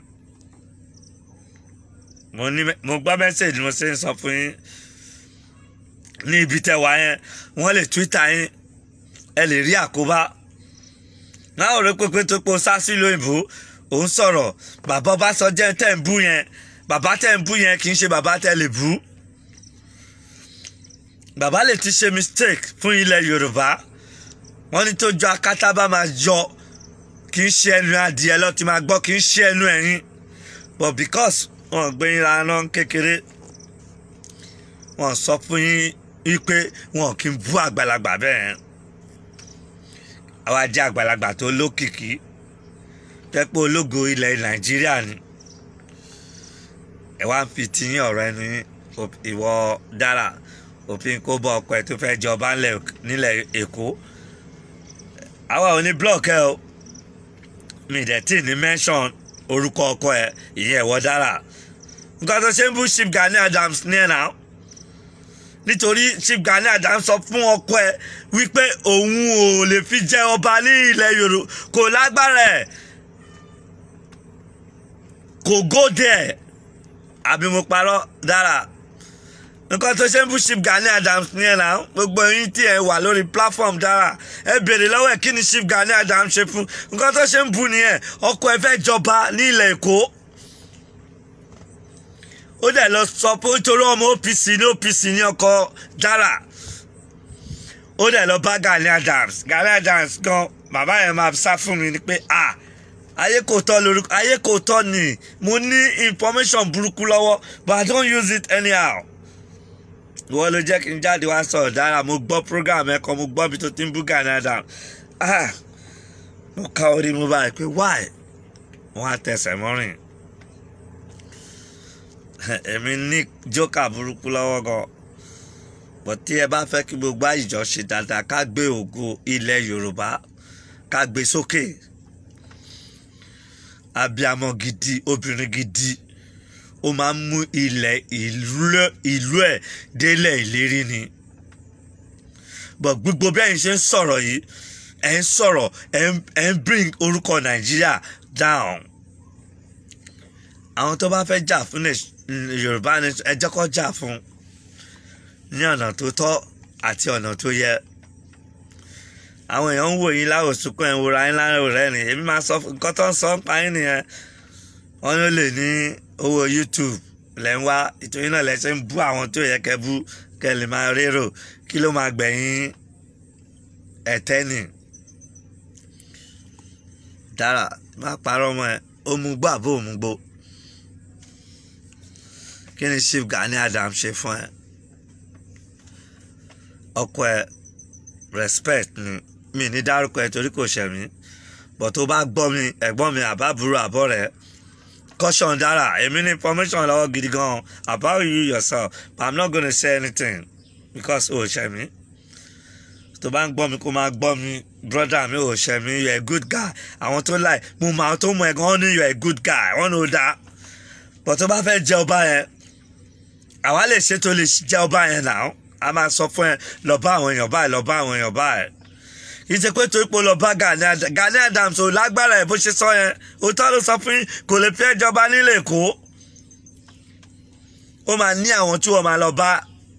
mo ní mo gbọ́ mẹ́sẹ̀gì mo ṣe ń sọ fún yín ní ibi tẹ́ wá yẹn wọ́n lè twitter yín ẹ lè rí àkóbá náà ò rí pépé tó po sásì lóyìnbó òun sọ̀rọ̀ bàbá Ọbásanjọ́ tẹ̀ ń bú yẹn bàbá tẹ̀ ń bú yẹn kì í ṣe bàbá tẹ̀ lè bú bàbá lè ti ṣe mistake fún ilẹ̀ Yorùbá wọ́n ní tó jọ akátá bá máa yọ kì í ṣe ẹnu adìẹ lọ ti máa gbọ́ kì í ṣe ẹnu ẹ̀yìn but because wọn gbé yín lánà kékeré wọn sọ fún yín wípé wọn kì í bú àgbàlagbà bẹ́ẹ̀ àwa jẹ́ àgbàlagbà tó lókìkí pẹ́pẹ́ ológo ilẹ̀ nàìjíríà ni ẹ wá ń fi tiyín ọ̀rọ̀ ẹnu yín ìwọ dára òfin kó bọ ọkọ ẹ tó fẹ́ jọba nílẹ̀ èkó àwa ò ní blọọkì ẹ o mi dẹ̀ tí ní mention orúkọ ọkọ ẹ ìyẹn ẹ̀wọ́ dára nǹkan tó ṣe ń bú Chief Gani Adams ní ẹ̀ náà nítorí Chief Gani Adams sọ fún ọkọ ẹ wípé òun ò lè fi jẹ ọba ní ilẹ̀ Yorùbá kò lágbára ẹ̀ kò go there àbí mo parọ́ dára nǹkan tó ṣe ń bú Chief Gani Adams nìyẹn náà gbogbo yín tí ẹ wà lórí platform dára ẹ béèrè lọ́wọ́ ẹ̀ kí ni Chief Gani Adams ṣe fún nǹkan tó ṣe ń bú nìyẹn ọkọ ẹ fẹ́ jọba ní ilẹ̀ Èkó ó dẹ̀ lọ sọ pé nítorí ọmọ OPC ní OPC ní ọkọ dára ó dẹ̀ lọ bá Gani Adams Gani Adams gan bàbá yẹn máa sá fún mi ni pé ah ayé kò tọ́ lórúkọ ayé kò tọ́ ni mo ní information burúkú lọ́wọ́ but I don't use it anyhow ìwọ ló jẹ́ kí n jáde wá sọ̀rọ̀ dára mo gbọ́ program ẹ̀kọ́ mo gbọ́ bí tó ti ń bú Gani Adams ah mo ká orí mo báyìí pé why wọ́n á tẹsẹ̀ mọ́rìn èmi ní jókà burúkú lọ́wọ́ gan bọ̀ tí ẹ bá fẹ́ kí gbogbo àyíjọ ṣe dáadáa ká gbé ògo ilẹ̀ Yorùbá ká gbé sókè abiamọ gidi obìnrin gidi ó máa ń mú ilẹ̀ ìlú ẹ̀ délẹ̀ ìlérí ni bọ̀ gbogbo bí ẹ̀yin ṣe ń sọ̀rọ̀ yìí ẹ̀ ń sọ̀rọ̀ ẹ̀ ń bring orúkọ Nàìjíríà down àwọn tó bá fẹ́ jà fún Yorùbá ni ẹ jẹ́ kó jà fún ní ọ̀nà tó tọ́ àti ọ̀nà tó yẹ àwọn èèyàn ń wò yín láwòsùnkún ẹ̀ ń wòra yín lára rẹ̀ ni èmi máa sọ nǹkan tó ń sọ ń pa yín nìyẹn wọ́n ló lè ní owó YouTube lẹ́ ń wá ìtòyìn náà lẹ́ ṣe ń bú àwọn tó yẹ kẹ́ bú kẹ́ lè máa rérò kí ló máa gbẹ̀yìn ẹ̀tẹ́ nì dára má parọ́ mọ́ ẹ ó mú gbọ́ àbó òmú gbó kí ni Chief Gani Adams ṣe fún ẹ ọkọ ẹ respect ni mi ní dárúkọ ẹ torí kò ṣẹ̀ mí bọ̀ tó bá gbọ́ mi ẹ̀gbọ́n mi àbábúrò àbọ̀ rẹ̀ caution dára èmi ní information lọ́wọ́ gidi gan about you yourself but i'm not gonna say anything because o ṣẹ̀ mí tó bá ń gbọ́ mi kó máa gbọ́ mi brother mi ò ṣẹ̀ mí you are a good guy àwọn tó láì mo mọ àwọn tó mọ ẹ̀gbọ́n wọn ní you are a good guy wọn ní o dáa bọ̀ tó bá fẹ́ jẹ ọba yẹn àwa lè ṣe tó lè jẹ ọba yẹn náà a máa sọ fún ẹ lọ bá àwọn èèyàn báyìí lọ bá àwọn èèyàn báyìí kì í ṣe pé torí pé lọ bá Gani Adams Gani Adams ò lágbára ẹ bó ṣe sọ yẹn òótọ́ ló sọ fún kò lè fi ẹjọba nílé Èkó ó máa ní àwọn tí wọ́n máa lọ bá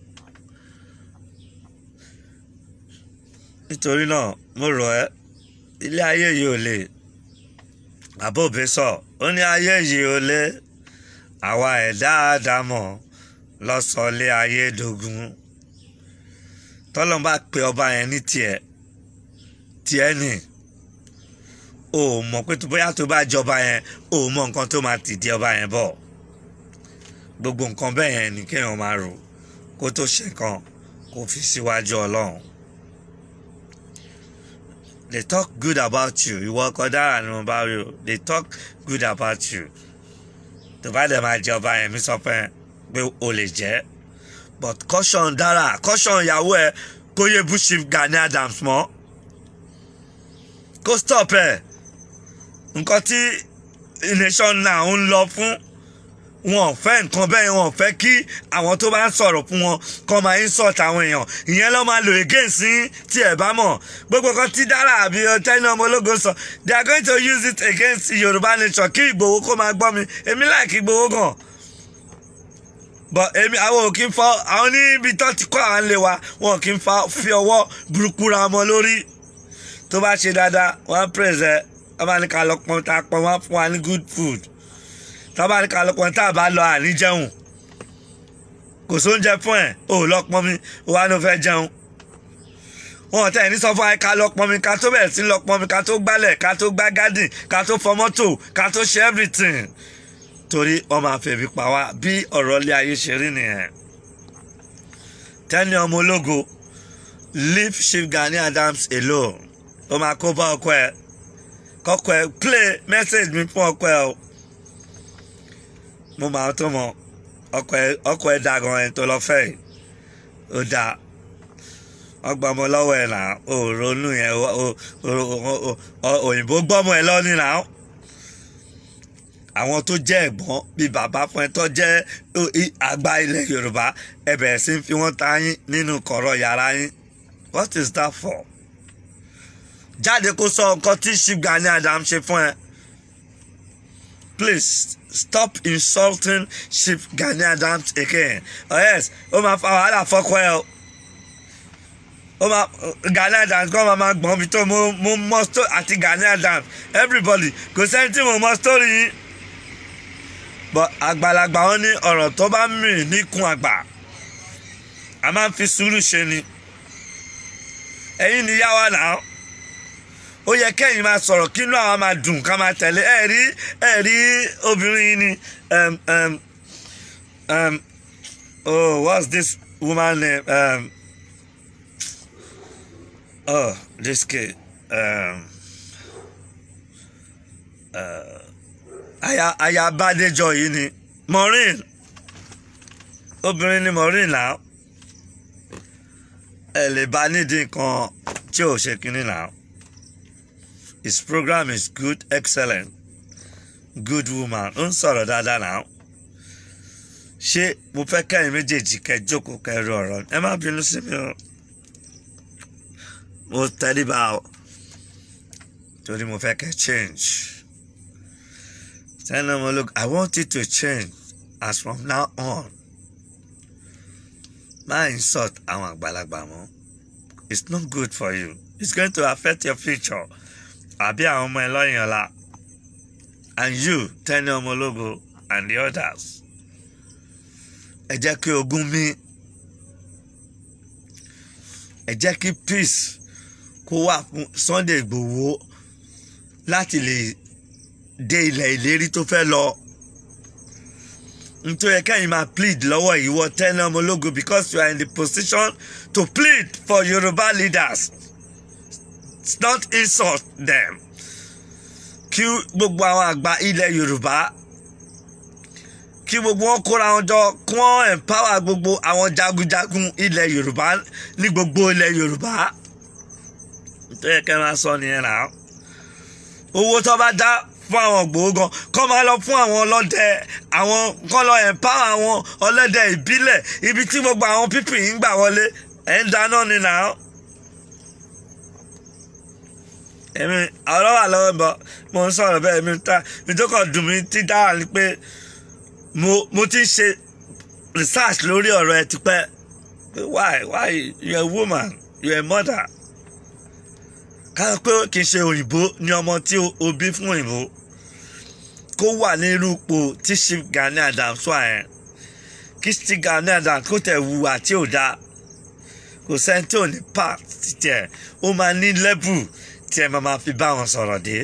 nítorí náà mo rọ̀ ẹ́ ilé ayé yìí ò lè àbòbí sọ ó ní ayé yìí ò lè àwa ẹ̀dá àdámọ̀ lọ́sọ̀ọ́lé ayé dogun tọ́lọ́n bá pe ọba yẹn ní tiẹ̀ tiẹ̀ nì o mọ̀ pé bóyá tó bá jọba yẹn o mọ̀ nǹkan tó máa tìdí ọba yẹn bọ̀ gbogbo nǹkan bẹ́ẹ̀ yẹn ni kéèyàn máa rò kó tó ṣe nǹkan kó fi síwájú ọlọ́run they talk good about you ìwọ ọkọ dára ni mo bá rí o they talk good about you tó bá dẹ̀ máa jẹ ọba yẹn mi sọ fún ẹ pé o lè jẹ́ but caution dára caution ìyàwó ẹ kó yẹ bú Chief Gani Adams mọ́ kó stop ẹ nǹkan tí nation now ń lọ fún wọn ò fẹ́ nǹkan bẹ́ẹ̀ wọn ò fẹ́ kí àwọn tó bá ń sọ̀rọ̀ fún wọn kọ́ máa insult àwọn èèyàn ìyẹn ló máa lò against yín tí ẹ bá mọ̀ gbogbo kan tí dára àbí tẹ́ni ọmọ ológo sọ they are going to use it against Yorùbá nation kí Ìgbòho kó máa gbọ́ mi èmi like Ìgbòho gan but èmi àwọn ò kí ń fọ àwọn níbi tó ti kọ́ àwọn lè wa wọn kì í fi ọwọ́ burúkú ra ọmọ lórí tó bá ṣe dáadáa wọ́n á praise ẹ wọ́n bá ní ká lọ pọn tá a pọn wọ́n á fún wa ní good food tó bá ní ká lọ pọn tá a bá lọ àní jẹun kò sóúnjẹ fún ẹ ò lọ pọn mi ó wá ní o fẹ́ jẹun wọn tẹ̀ ní sọ fún wa ká lọ pọn mi ká tó bẹ̀rẹ̀ sí lọ pọn mi ká tó gbálẹ̀ ká tó gbá gádìn ká tó fọ mọ́tò ká tó ṣe everything torí wọ́n máa fèbí pa wá bí ọ̀rọ̀ ilé ayé ṣe rí nìyẹn tẹ́ni ọmọ ológo leave Chief Gani Adams alone ó máa kó bá ọkọ ẹ kọkọ ẹ play message mi fún ọkọ ẹ o mo máa tó mọ ọkọ ẹ ọkọ ẹ dá gan ẹ tó lọ fẹ́ yìí ó dáa ọgbà ọmọ lọ́wọ́ ẹ̀ náà ò ronú yẹn òyìnbó gbọ́mọ ẹ lọ́ní náà àwọn tó jẹ́ ẹ̀gbọ́n bíi bàbá fún ẹ tó jẹ́ àgbà ilẹ̀ Yorùbá ẹ bẹ̀rẹ̀ sí fi wọ́n ta yín nínú kọ̀rọ̀ yàrá yín what is that for? jáde kó sọ nǹkan tí Chief Gani Adams ṣe fún ẹ please stop insulting chief Gani Adams again oh yes ó máa fa wàhálà fọ́kọ ẹ o ó máa Gani Adams kọ́ máa máa gbọ́n mi tó mo mo mọ story àti Gani Adams everybody kò sẹ́ni tí mo mọ story yìí but àgbàlagbà wọn ní ọ̀rọ̀ tó bá mì níkun àgbà a máa ń fi sùúrù ṣe ni ẹ̀yin ni yá wa náà ó yẹ kẹ́yìn máa sọ̀rọ̀ kí inú àwọn máa dùn ká máa tẹ̀lé ẹ̀ rí ẹ̀ rí obìnrin yìí ni um, um, um, oh what's this woman name um, oh this kid um, uh, aya aya Bádéjọ yìí ni Maureen obìnrin ni Maureen náà ẹ lè bá nídìí nǹkan tí ò ṣe kínní náà. His program is good, excellent, good woman. Ó ń sọ̀rọ̀ dáadáa náà. Ṣé mo fẹ́ kẹ́yìn méjèèjì kẹ́ jókòó kẹ́ ru ọ̀rọ̀ ẹ má bínú sí mi o. Mo tẹríba o. Torí mo fẹ́ kẹ́ change. Tell them, look, I want you to change as from now on. Má insult àwọn àgbàlagbà mọ́. It's not good for you. It's going to affect your future àbí àwọn ọmọ ẹ lọ́yìn ọ̀la and you Tenny Ọmọlógo and the others ẹ jẹ́ kí ogun mí ẹ jẹ́ kí peace kó wà fún Sunday Ìgbòho láti lè dé ilẹ̀ ìlérí tó fẹ́ lọ nítorí kẹ́yìn máa plead lọ́wọ́ ìwọ Tenny Ọmọlógo because you are in the position to plead for Yoruba leaders it's not insult them kí gbogbo àwọn àgbà ilẹ̀ yorùbá kí gbogbo wọn kóra wọn jọ kí wọn empower gbogbo àwọn jagunjagun ilẹ̀ yorùbá ní gbogbo ilẹ̀ yorùbá tó yẹ kẹ́ máa sọ nìyẹn náà owó tó bá dá fún àwọn gbòógan kọ́ máa lọ fún àwọn ọlọ́dẹ àwọn kọ́ lọ empower àwọn ọlọ́dẹ ìbílẹ̀ ibi tí gbogbo àwọn pípì ń gbà wọlé ẹ̀ ń dáná ni náà èmi ọ̀rọ̀ wà lọ́wọ́ bọ̀ mo ń sọ̀rọ̀ bẹ́ẹ̀ mi ta mi tó kàn dùn mí tí dára ni pé mo mo ti ń ṣe research lórí ọ̀rọ̀ ẹ tipẹ́ why why you a woman you a mother ká pé kì í ṣe òyìnbó ni ọmọ tí o bí fún òyìnbó kó wà ní irú ipò tí Chief Gani Adams wà yẹn kí Chief Gani Adams kó tẹ̀ wùwà tí ò dáa kò sẹ́ni tí ò ní part tiẹ̀ ó máa ní level tí ẹ máa fi bá wọn sọ̀rọ̀ dé.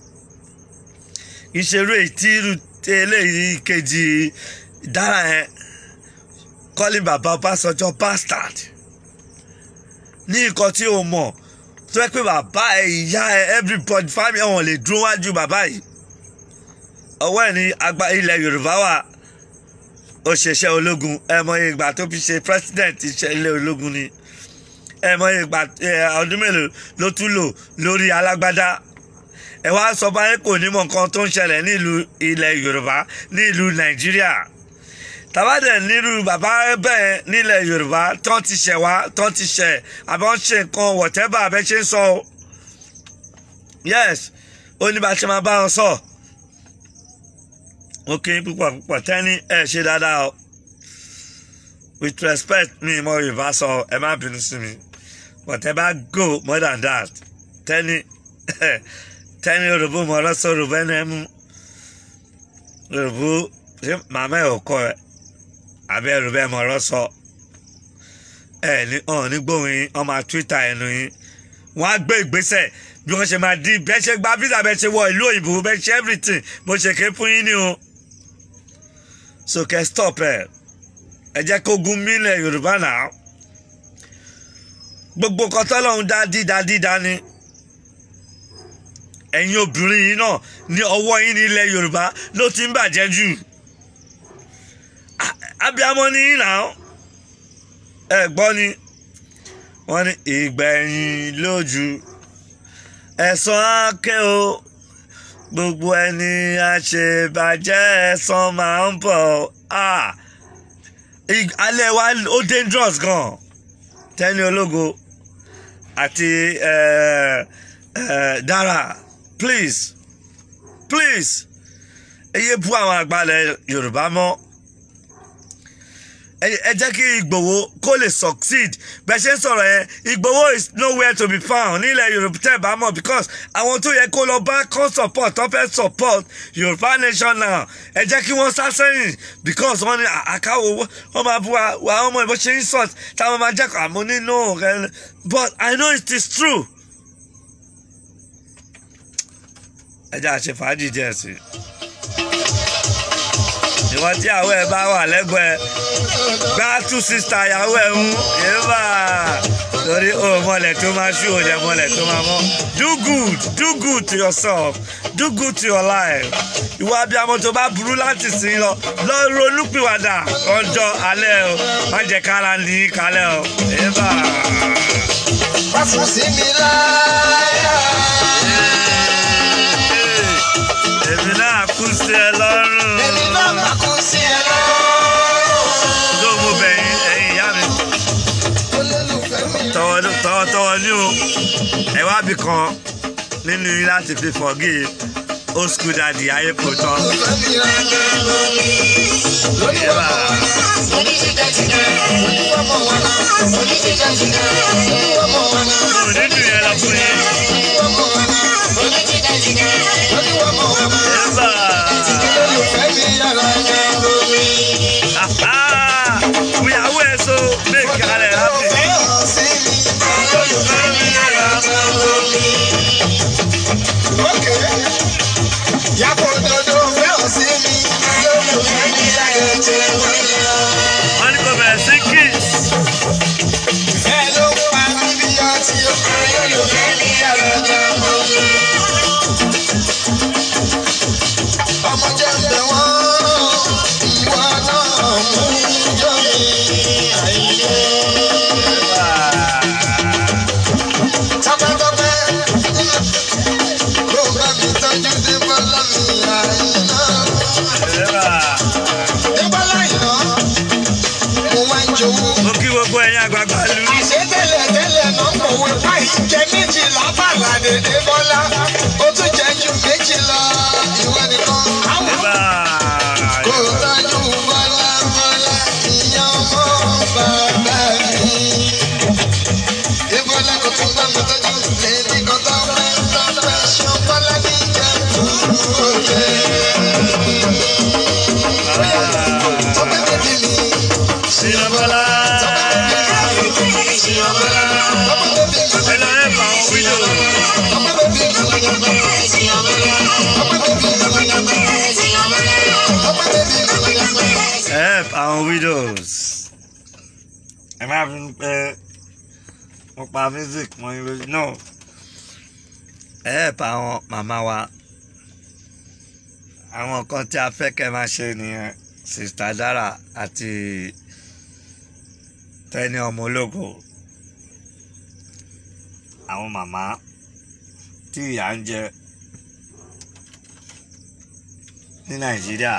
ìṣerú ètí irú eléyìí kejì dára yẹn kọ́lí bàbá Ọbásanjọ́ bastard ní nǹkan tí o mọ̀ tó yẹ pé bàbá ẹ ìyá ẹ everybody family wọn lè dúró wájú bàbá yìí ọwọ́ ẹ̀ ní àgbà ilẹ̀ Yorùbá wà òṣìṣẹ́ ológun ẹ mọ ìgbà tó fi ṣe president iṣẹ́ ilé ológun ni ẹ mọ ìgbà ọdún mélòó ló tún lò lórí alágbádá ẹ wá sọ báyìí kò ní mọ nǹkan tó ń ṣẹlẹ̀ nílùú ilẹ̀ Yorùbá nílùú Nàìjíríà tàbádẹ̀ nílùú bàbá bẹ́ẹ̀ nílẹ̀ Yorùbá tán ti ṣẹ̀ wá tán ti ṣẹ̀ àbí wọ́n ṣe nǹkan whatever abẹ́ ṣe ń sọ o yes ó ní bá ṣe máa bá wọn sọ ó kí púpọ̀ púpọ̀ Tenny ẹ ṣe dáadáa o with respect mi mo Yorùbá sọ ẹ má bínú sí mi but ẹ bá go more than that Tenny Tenny Yorùbá mo lọ́sọ̀ Yorùbá ẹni ẹ mú Yorùbá ṣé màmá ẹ ò kọ ẹ àbí Yorùbá ẹ mo lọ́sọ̀ ẹ ní ọ̀n ní gbóhùn yín ọmọ Twitter ẹnu yín wọ́n á gbé ìgbésẹ̀ bí wọ́n ṣe máa di bẹ́ẹ̀ ṣe gba visa bẹ́ẹ̀ ṣe wọ ìlú òyìnbó bẹ́ẹ̀ ṣe everything mo ṣe ké fún yín ni o so kẹ́ stop ẹ̀ ẹ jẹ́ kó gun mílẹ̀ yorùbá náà gbogbo kọtọ́lọ́hún dá dídá dídá ni ẹ̀yin obìnrin yìí náà ní ọwọ́ yín ní ilẹ̀ yorùbá ló ti ń bàjẹ́ jù abiyamọ ní yín náà ẹ gbọ́ ni wọ́n ní ìgbẹ̀yìn lójú ẹ̀san ákẹ́ o gbogbo ẹni àṣebàjẹ́ ẹ̀san máa ń bọ̀ ah alẹ́ wa ó dangerous gan Tenny Ológo àti Dara please please ẹ yé bú àwọn àgbàlẹ̀ yorùbá mọ́ ẹ ẹ jẹ́ kí ìgbòho kó lè succeed bẹ́ẹ̀ ṣe ń sọ̀rọ̀ yẹn ìgbòho is nowhere to be found nílẹ̀ yorùbá tẹ́ ẹ bá mọ̀ because àwọn tó yẹ kó lọ bá kó support tó fẹ́ support yorùbá nation now ẹ jẹ́ kí wọ́n sá sẹ́yìn because wọ́n ní àkáwò wọ́n máa bú wa wa ọmọ ìbò ṣe insult táwọn máa jẹ́ kó àmú nínú rẹ but I know it is true. ẹ jẹ́ àṣẹ fàájì díẹ̀ sí i ìwọ tí àwọ̀ ẹ̀ bá wà lẹ́gbẹ̀ẹ́ gbá tú sísá ìyàwó ẹ̀ mú yéèbà torí o mọ̀lẹ̀ tó máa ṣú òjẹ̀ mọ̀lẹ̀ tó máa mọ́ do good do good to yourself do good to your life ìwọ abiyamọ tó bá burú láti sìn lọ lọ ronúpìwàdà ọjọ́ alẹ́ o má jẹ́ kára ní kalẹ́ o yéèbà. Wá fún sí mi láyà. èmi náà kú sí ẹ lọ́rùn Èmi náà máa kú sí ẹ lọ́rùn. tó mo bẹ̀yìn ẹ̀yìn ìyá mi. Olólùfẹ́ mi. tọwọ́tọwọ́ ní o ẹ wá bí kan nínú yín láti fi forgive old school daddy ayé kò tán. Olólùfẹ́ mi rẹ̀ lórí Yẹ́bà. ọmọ wa náà. Ọmọ wa náà. mo ò ní dùn yẹn lọ fún yín. Ọmọ wa náà. Lórí ọmọ wa náà. Yẹ́bà. Olólùfẹ́ mi yàrá yẹn lórí. Àhá. ìyàwó ẹ̀ so make alẹ̀ happy. Fẹ́ hàn sí mi. Olólùfẹ́ mi yàrá yẹn lórí. Ókè. Yàgò òdodo fẹ́ hàn sí mi. Olólùfẹ́ mi yàrá yẹn lórí. wọ́n ní kò bẹ̀rẹ̀ sí kiss. Ẹ ló ń pa mí bí ọtí o. Olólùfẹ́ mi yàrá yẹn lórí. Ọmọ jẹ́ ń bẹ̀ wọ́n. Ìwọ náà mú jọ mi. Àìyé. Tọ́pẹ́tọ́pẹ́. Kó bá mi tọ́jú Débọ́lá mi àìná. Yẹ́bà. Débọ́lá ìná. Mo máa ń jowó. mo kí gbogbo ẹ̀yin àgbààgbà lu. Àṣé tẹ́lẹ̀ tẹ́lẹ̀ náà mọ̀wé páì jẹ méjìlá bàlàdé Débọ́lá. Ó tún jẹ ju méjì lọ. Ìwọ nìkan. Yẹ́bà. Kò tọ́jú Bọ́lá Bọ́lá. Ìyá ọmọ bàbá mi. Débọ́lá kò tún bá mi tọ́jú. Lèmi kan tó fẹ́ tó fẹ́ ṣan Bọ́lá ní ìjẹun òde. Tọ́pẹ́ bèbí mi. Ṣìnà Bọ́lá. Tọ́pẹ́ bèbí mi. ẹ lọ ẹ̀ bá wọn wílò. Tọ́pẹ́ bèbí mi. Tọ́pẹ́ bèbí mi. Tọ́pẹ́ bèbí mi. help àwọn widows ẹ má fi ń pẹ́ mo pa music mọ́ yín lójú no help àwọn màmá wa àwọn nǹkan tí a fẹ́ kẹ́ máa ṣe nìyẹn sista Dara àti Tẹ́ni ọmọ ológo àwọn màmá tí ìyà ń jẹ ní Nàìjíríà.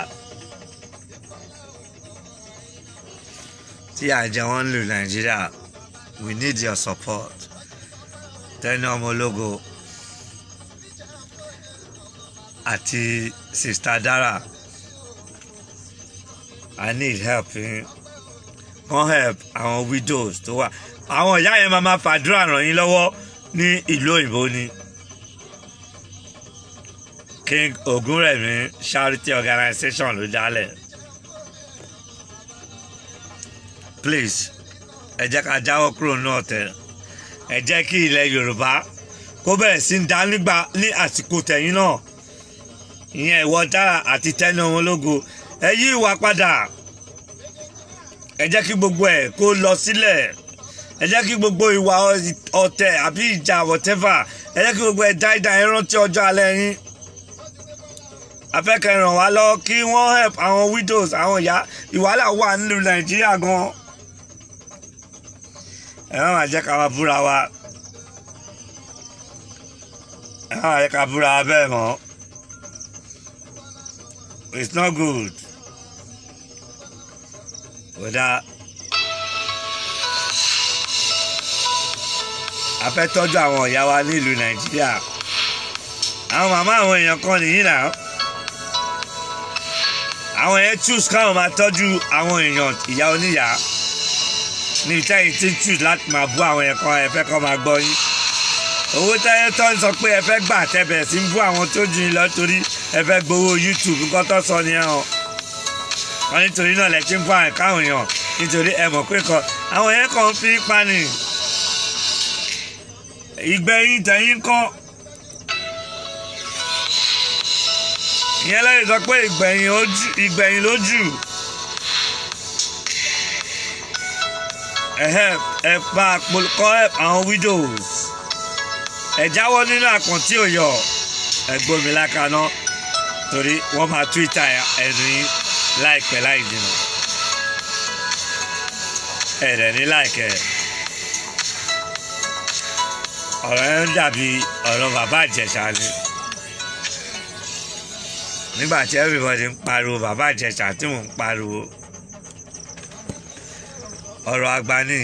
tí à ń jẹ wọn lù nàìjíríà we need your support Tẹ́ni ọmọ ológo àti sista Dara i need help yín wọ́n help àwọn widows tó wà àwọn ìyá yẹn máa ma fàdúrà ràn yín lọ́wọ́ ní ìlú òyìnbó ni King Ogunremi charity organization ló dálẹ̀. please ẹ jẹ́ ká jáwọ́ kúrò náà tẹ̀ ẹ jẹ́ kí ilẹ̀ yorùbá kó bẹ̀rẹ̀ sí ń dá nígbà ní àsìkò tẹ̀yìn náà ìyẹn ìwọ Dara àti Tẹ́ni ọmọ ológo ẹ yí ìwà padà ẹ jẹ́ kí gbogbo ẹ̀ kó lọ sílẹ̀ ẹ jẹ́ kí gbogbo ìwà ọ̀tẹ̀ àbí ìjà whatever ẹ jẹ́ kí gbogbo ẹ̀ dáìdá ẹ rántí ọjọ́ alẹ́ yín afẹ́kẹ́ ràn wá lọ kí wọ́n help àwọn widows àwọn ìyá ìwàhálà wà nílùú nàìjíríà gan ẹ má má jẹ́ ká wá búra wa ẹ má má jẹ́ ká búra wa bẹ́ẹ̀ mọ́ it's not good kódà a fẹ́ tọ́jú àwọn ìyá wa nílùú nàìjíríà àwọn màmá àwọn èèyàn kan nìyí náà àwọn yẹn choose káwọn máa tọ́jú àwọn èèyàn ìyá oníyà ní ìtẹ́yìn tí choose láti máa bú àwọn yẹn kan ẹ fẹ́ kọ́ máa gbọ́ yín owó tẹ́yẹ tó ń sọ pé ẹ fẹ́ gbà tẹ́bẹ̀ sí ń bú àwọn tó jù yín lọ torí ẹ fẹ́ gbowó YouTube nǹkan tó sọ nìyẹn o wọn nítorí náà lẹ ti ń bú àwọn káwọn èèyàn nítorí ẹ mọ̀ pé kan àwọn yẹn kàn ń fi pani ìgbẹ́yìn tẹ̀yìn kọ́ ìyẹn lẹ́yìn sọ pé ìgbẹ̀yìn ojú ìgbẹ̀yìn lójú ẹ̀hẹ́ ẹ̀ pa kọ́ àwọn widows ẹ̀ jáwọ́ nínú àpọ̀ntí òyọ̀ ẹ̀gbọ́n mi lákaná torí wọ́n máa twitter ẹ̀nu yín láìpẹ́ láì jìnnà ẹ̀rẹ̀ ní láìkẹ́ ọ̀rọ̀ yẹn ń dàbí ọ̀rọ̀ bàbá ìjẹ̀ṣà ni nígbà tí everybody ń pariwo bàbá ìjẹ̀ṣà tí mò ń pariwo ọ̀rọ̀ àgbà ni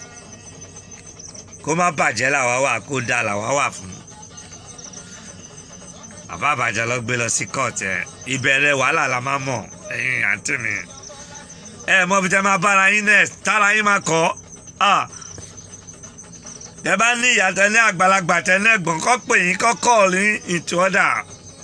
kó má bàjẹ́ làwa wà kó dáa làwa wà fún bàbá àbàjẹ́ lọ gbé lọ sí court ẹ̀ ìbẹ̀rẹ̀ wàhálà la máa mọ̀ ẹ̀yin àǹtí mi ẹ mọ bí tẹ máa bára yín nẹ tára yín máa kọ́ tẹ bá ní ìyá tẹ ní àgbàlagbà tẹ ní ẹ̀gbọ́n kọ́ pè yín kọ́ kọ́ ní into order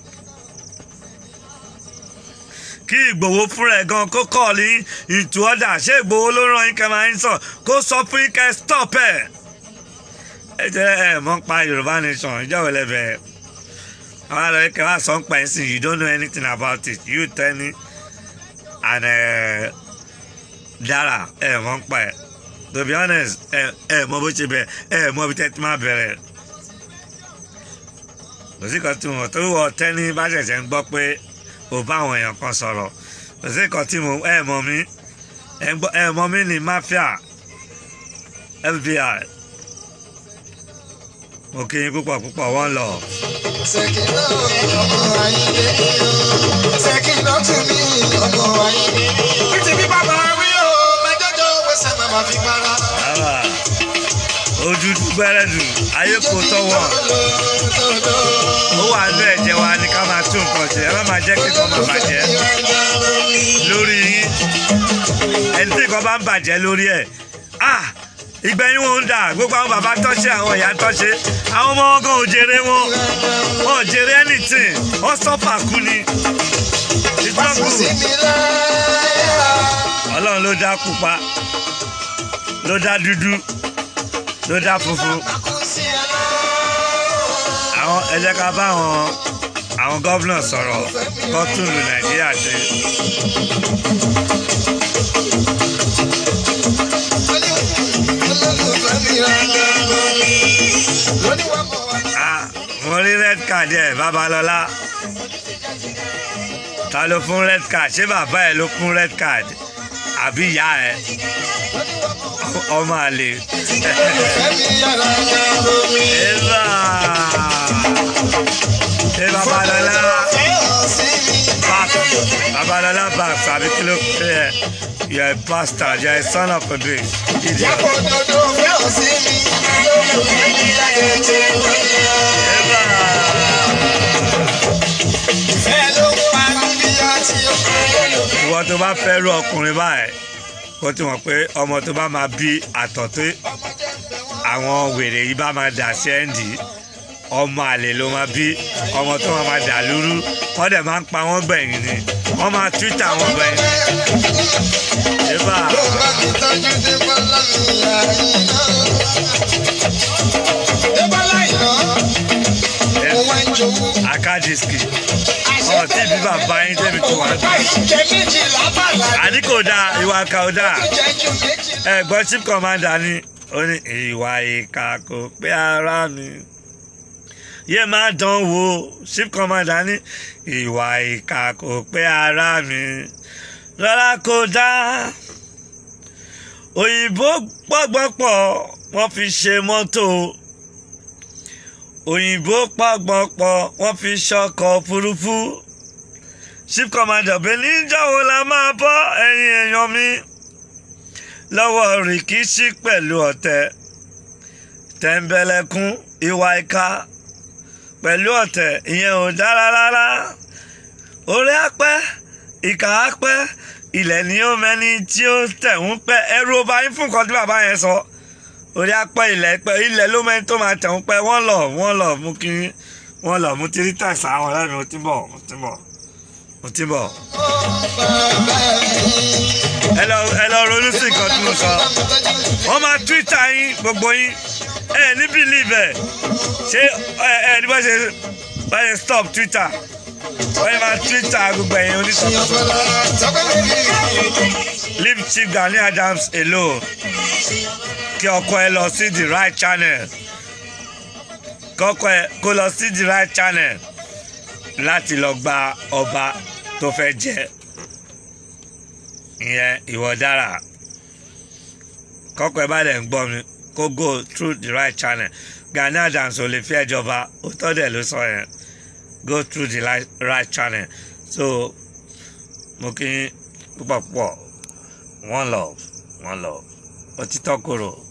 kí ìgbòho fúnra ẹ̀ gan kó kọ́ ní into order ṣé ìgbòho ló ràn yín kẹ́ máa ń sọ kó sọ fún yín kẹ́ stop ẹ̀ ẹ jẹ́ ẹ mọ̀ ń pa Yorùbá nation ìjọba ẹlẹ́bẹ̀ẹ́ àwọn àlọ́ yìí kẹ́ wá sọ ń pa ẹ̀ sìn you don't know anything about it you tell me and uh, Dara ẹ mọ̀ ń pa ẹ̀ to be honest ẹ ẹ mọ bó ṣe bẹ ẹ mọ bí tẹ́tí máa bẹ̀rẹ̀ kò sí kan tí mo tó wọ tẹ́ni bá ṣẹ̀ṣẹ̀ ń gbọ́ pé ò bá àwọn èèyàn kan sọ̀rọ̀ kò sí kan tí mo ẹ mọ mi ẹ mọ mi ní mafia FBI mo kí yín púpọ̀ púpọ̀ wọ́n lọ. Ṣèkínà ọmọ ayé Ṣèkínà tún mí ọmọ ayé. Títí bí bàbá wí o, mẹ́jọ́jọ́ wẹsẹ̀ màmá fi para. Bàbá ojú gbẹ́rẹ́dù ayé kò tọ́wọ́ ó wà ní ẹ̀jẹ̀ wa ní ká máa tún nǹkan ṣe ẹ má máa jẹ́ kí nǹkan máa bàjẹ́ lórí yín ẹni tí nǹkan bá ń bàjẹ́ lórí ẹ̀ ah ìgbẹ̀yìn wọn ń dà gbogbo àwọn bàbá tọ́ṣe àwọn ìyá tọ́ṣe àwọn ọmọ wọn gan ò jèrè wọn wọn ò jèrè anything wọn sọ́fà kú ni ìtọ́kù ọlọ́run ló dá pupa ló dá dúdú ló dá funfun àwọn ẹ jẹ́ ká bá àwọn àwọn gómìnà sọ̀rọ̀ kó tún lu nàìjíríà ṣe. Ah, mo rí red card ẹ babalọla ta ló fún red card ṣé bàbá ẹ ló fún red card àbí ìyá ẹ ọmọ àlè. Eva. Ṣé babalọla back babalọla back tàbí kí ló pé ẹ you are a bastard you are a son of a bitch. Idiot. Eva. ìwọ tó bá fẹ́ rú ọkùnrin báyìí kó tí wọ́n pé ọmọ tó bá máa bí àtọ̀ tó àwọn wèrè yìí bá máa dà sí ẹ́ǹdì ọmọ àlè ló máa bí ọmọ tó máa máa dà lúrú wọ́n dẹ̀ máa ń pa wọ́n gbẹ̀yìn ni wọ́n máa túwítà wọn gbẹ̀yìn. Eba akadiski ọ̀ tí bí bàbá yín tẹ̀mí tó wà ní. àní kò dáa ìwà kà ó dáa ẹ̀gbọ́n chief commander ni ó ní ìwà ìkà kò pé ara mi yé máa dán wò chief commander ní ìwà ìkà kò pé ara mi rárá kò dáa òyìnbó gbọ́gbọ́pọ̀ wọ́n fi ṣe mọ́tò òyìnbó pàgbọ́pọ̀ wọ́n fi ṣọkọ̀ òfurufú chief commander benin níjàwó la máa bọ́ ẹ̀yin èèyàn mi lọ́wọ́ rìkíṣí pẹ̀lú ọ̀tẹ̀ tẹ̀m̀bẹ̀lẹ̀kún ìwà ìka pẹ̀lú ọ̀tẹ̀ ìyẹn ò dára rárá orí apẹ́ ìkà á pẹ́ ilẹ̀ ni ó mẹ́ni tí ó tẹ̀ ń pẹ́ ẹrú ọba yín fún nǹkan tí bàbá yẹn sọ orí apẹ́ ilẹ̀ pẹ́ ilẹ̀ ló mẹ́ni tó máa tẹ̀ ń pẹ́ wọ́n lọ wọ́n lọ mú kí wọ́n lọ mú tírí tẹ̀sà àwọn ọ̀rẹ́ mi mo ti ń bọ̀ mo ti ń bọ̀ mo ti ń bọ̀ ẹ lọ ẹ lọ ronú sí nǹkan tí mo sọ wọ́n máa twitter yín gbogbo yín ẹ ní believe ẹ ṣé ẹ ẹ ní bá ṣe bá ṣe stop twitter wọ́n yẹn máa twitter gbogbo ẹ̀yin oníṣòwò leave chief Gani Adams alone kí ọkọ ẹ lọ sí the right channel kọkọ ẹ kó lọ sí the right channel láti lọ gba ọba tó fẹ́ jẹ ìyẹn ìwọ dára kọkọ ẹ bá dẹ̀ ń gbọ́ mi kó go through the right channel Gani Adams ò lè fi ẹjọba òótọ́ dẹ̀ ló sọ yẹn go through the right, right channel so mo kí púpọ̀ púpọ̀ one love one love òtítọ́ kòrò.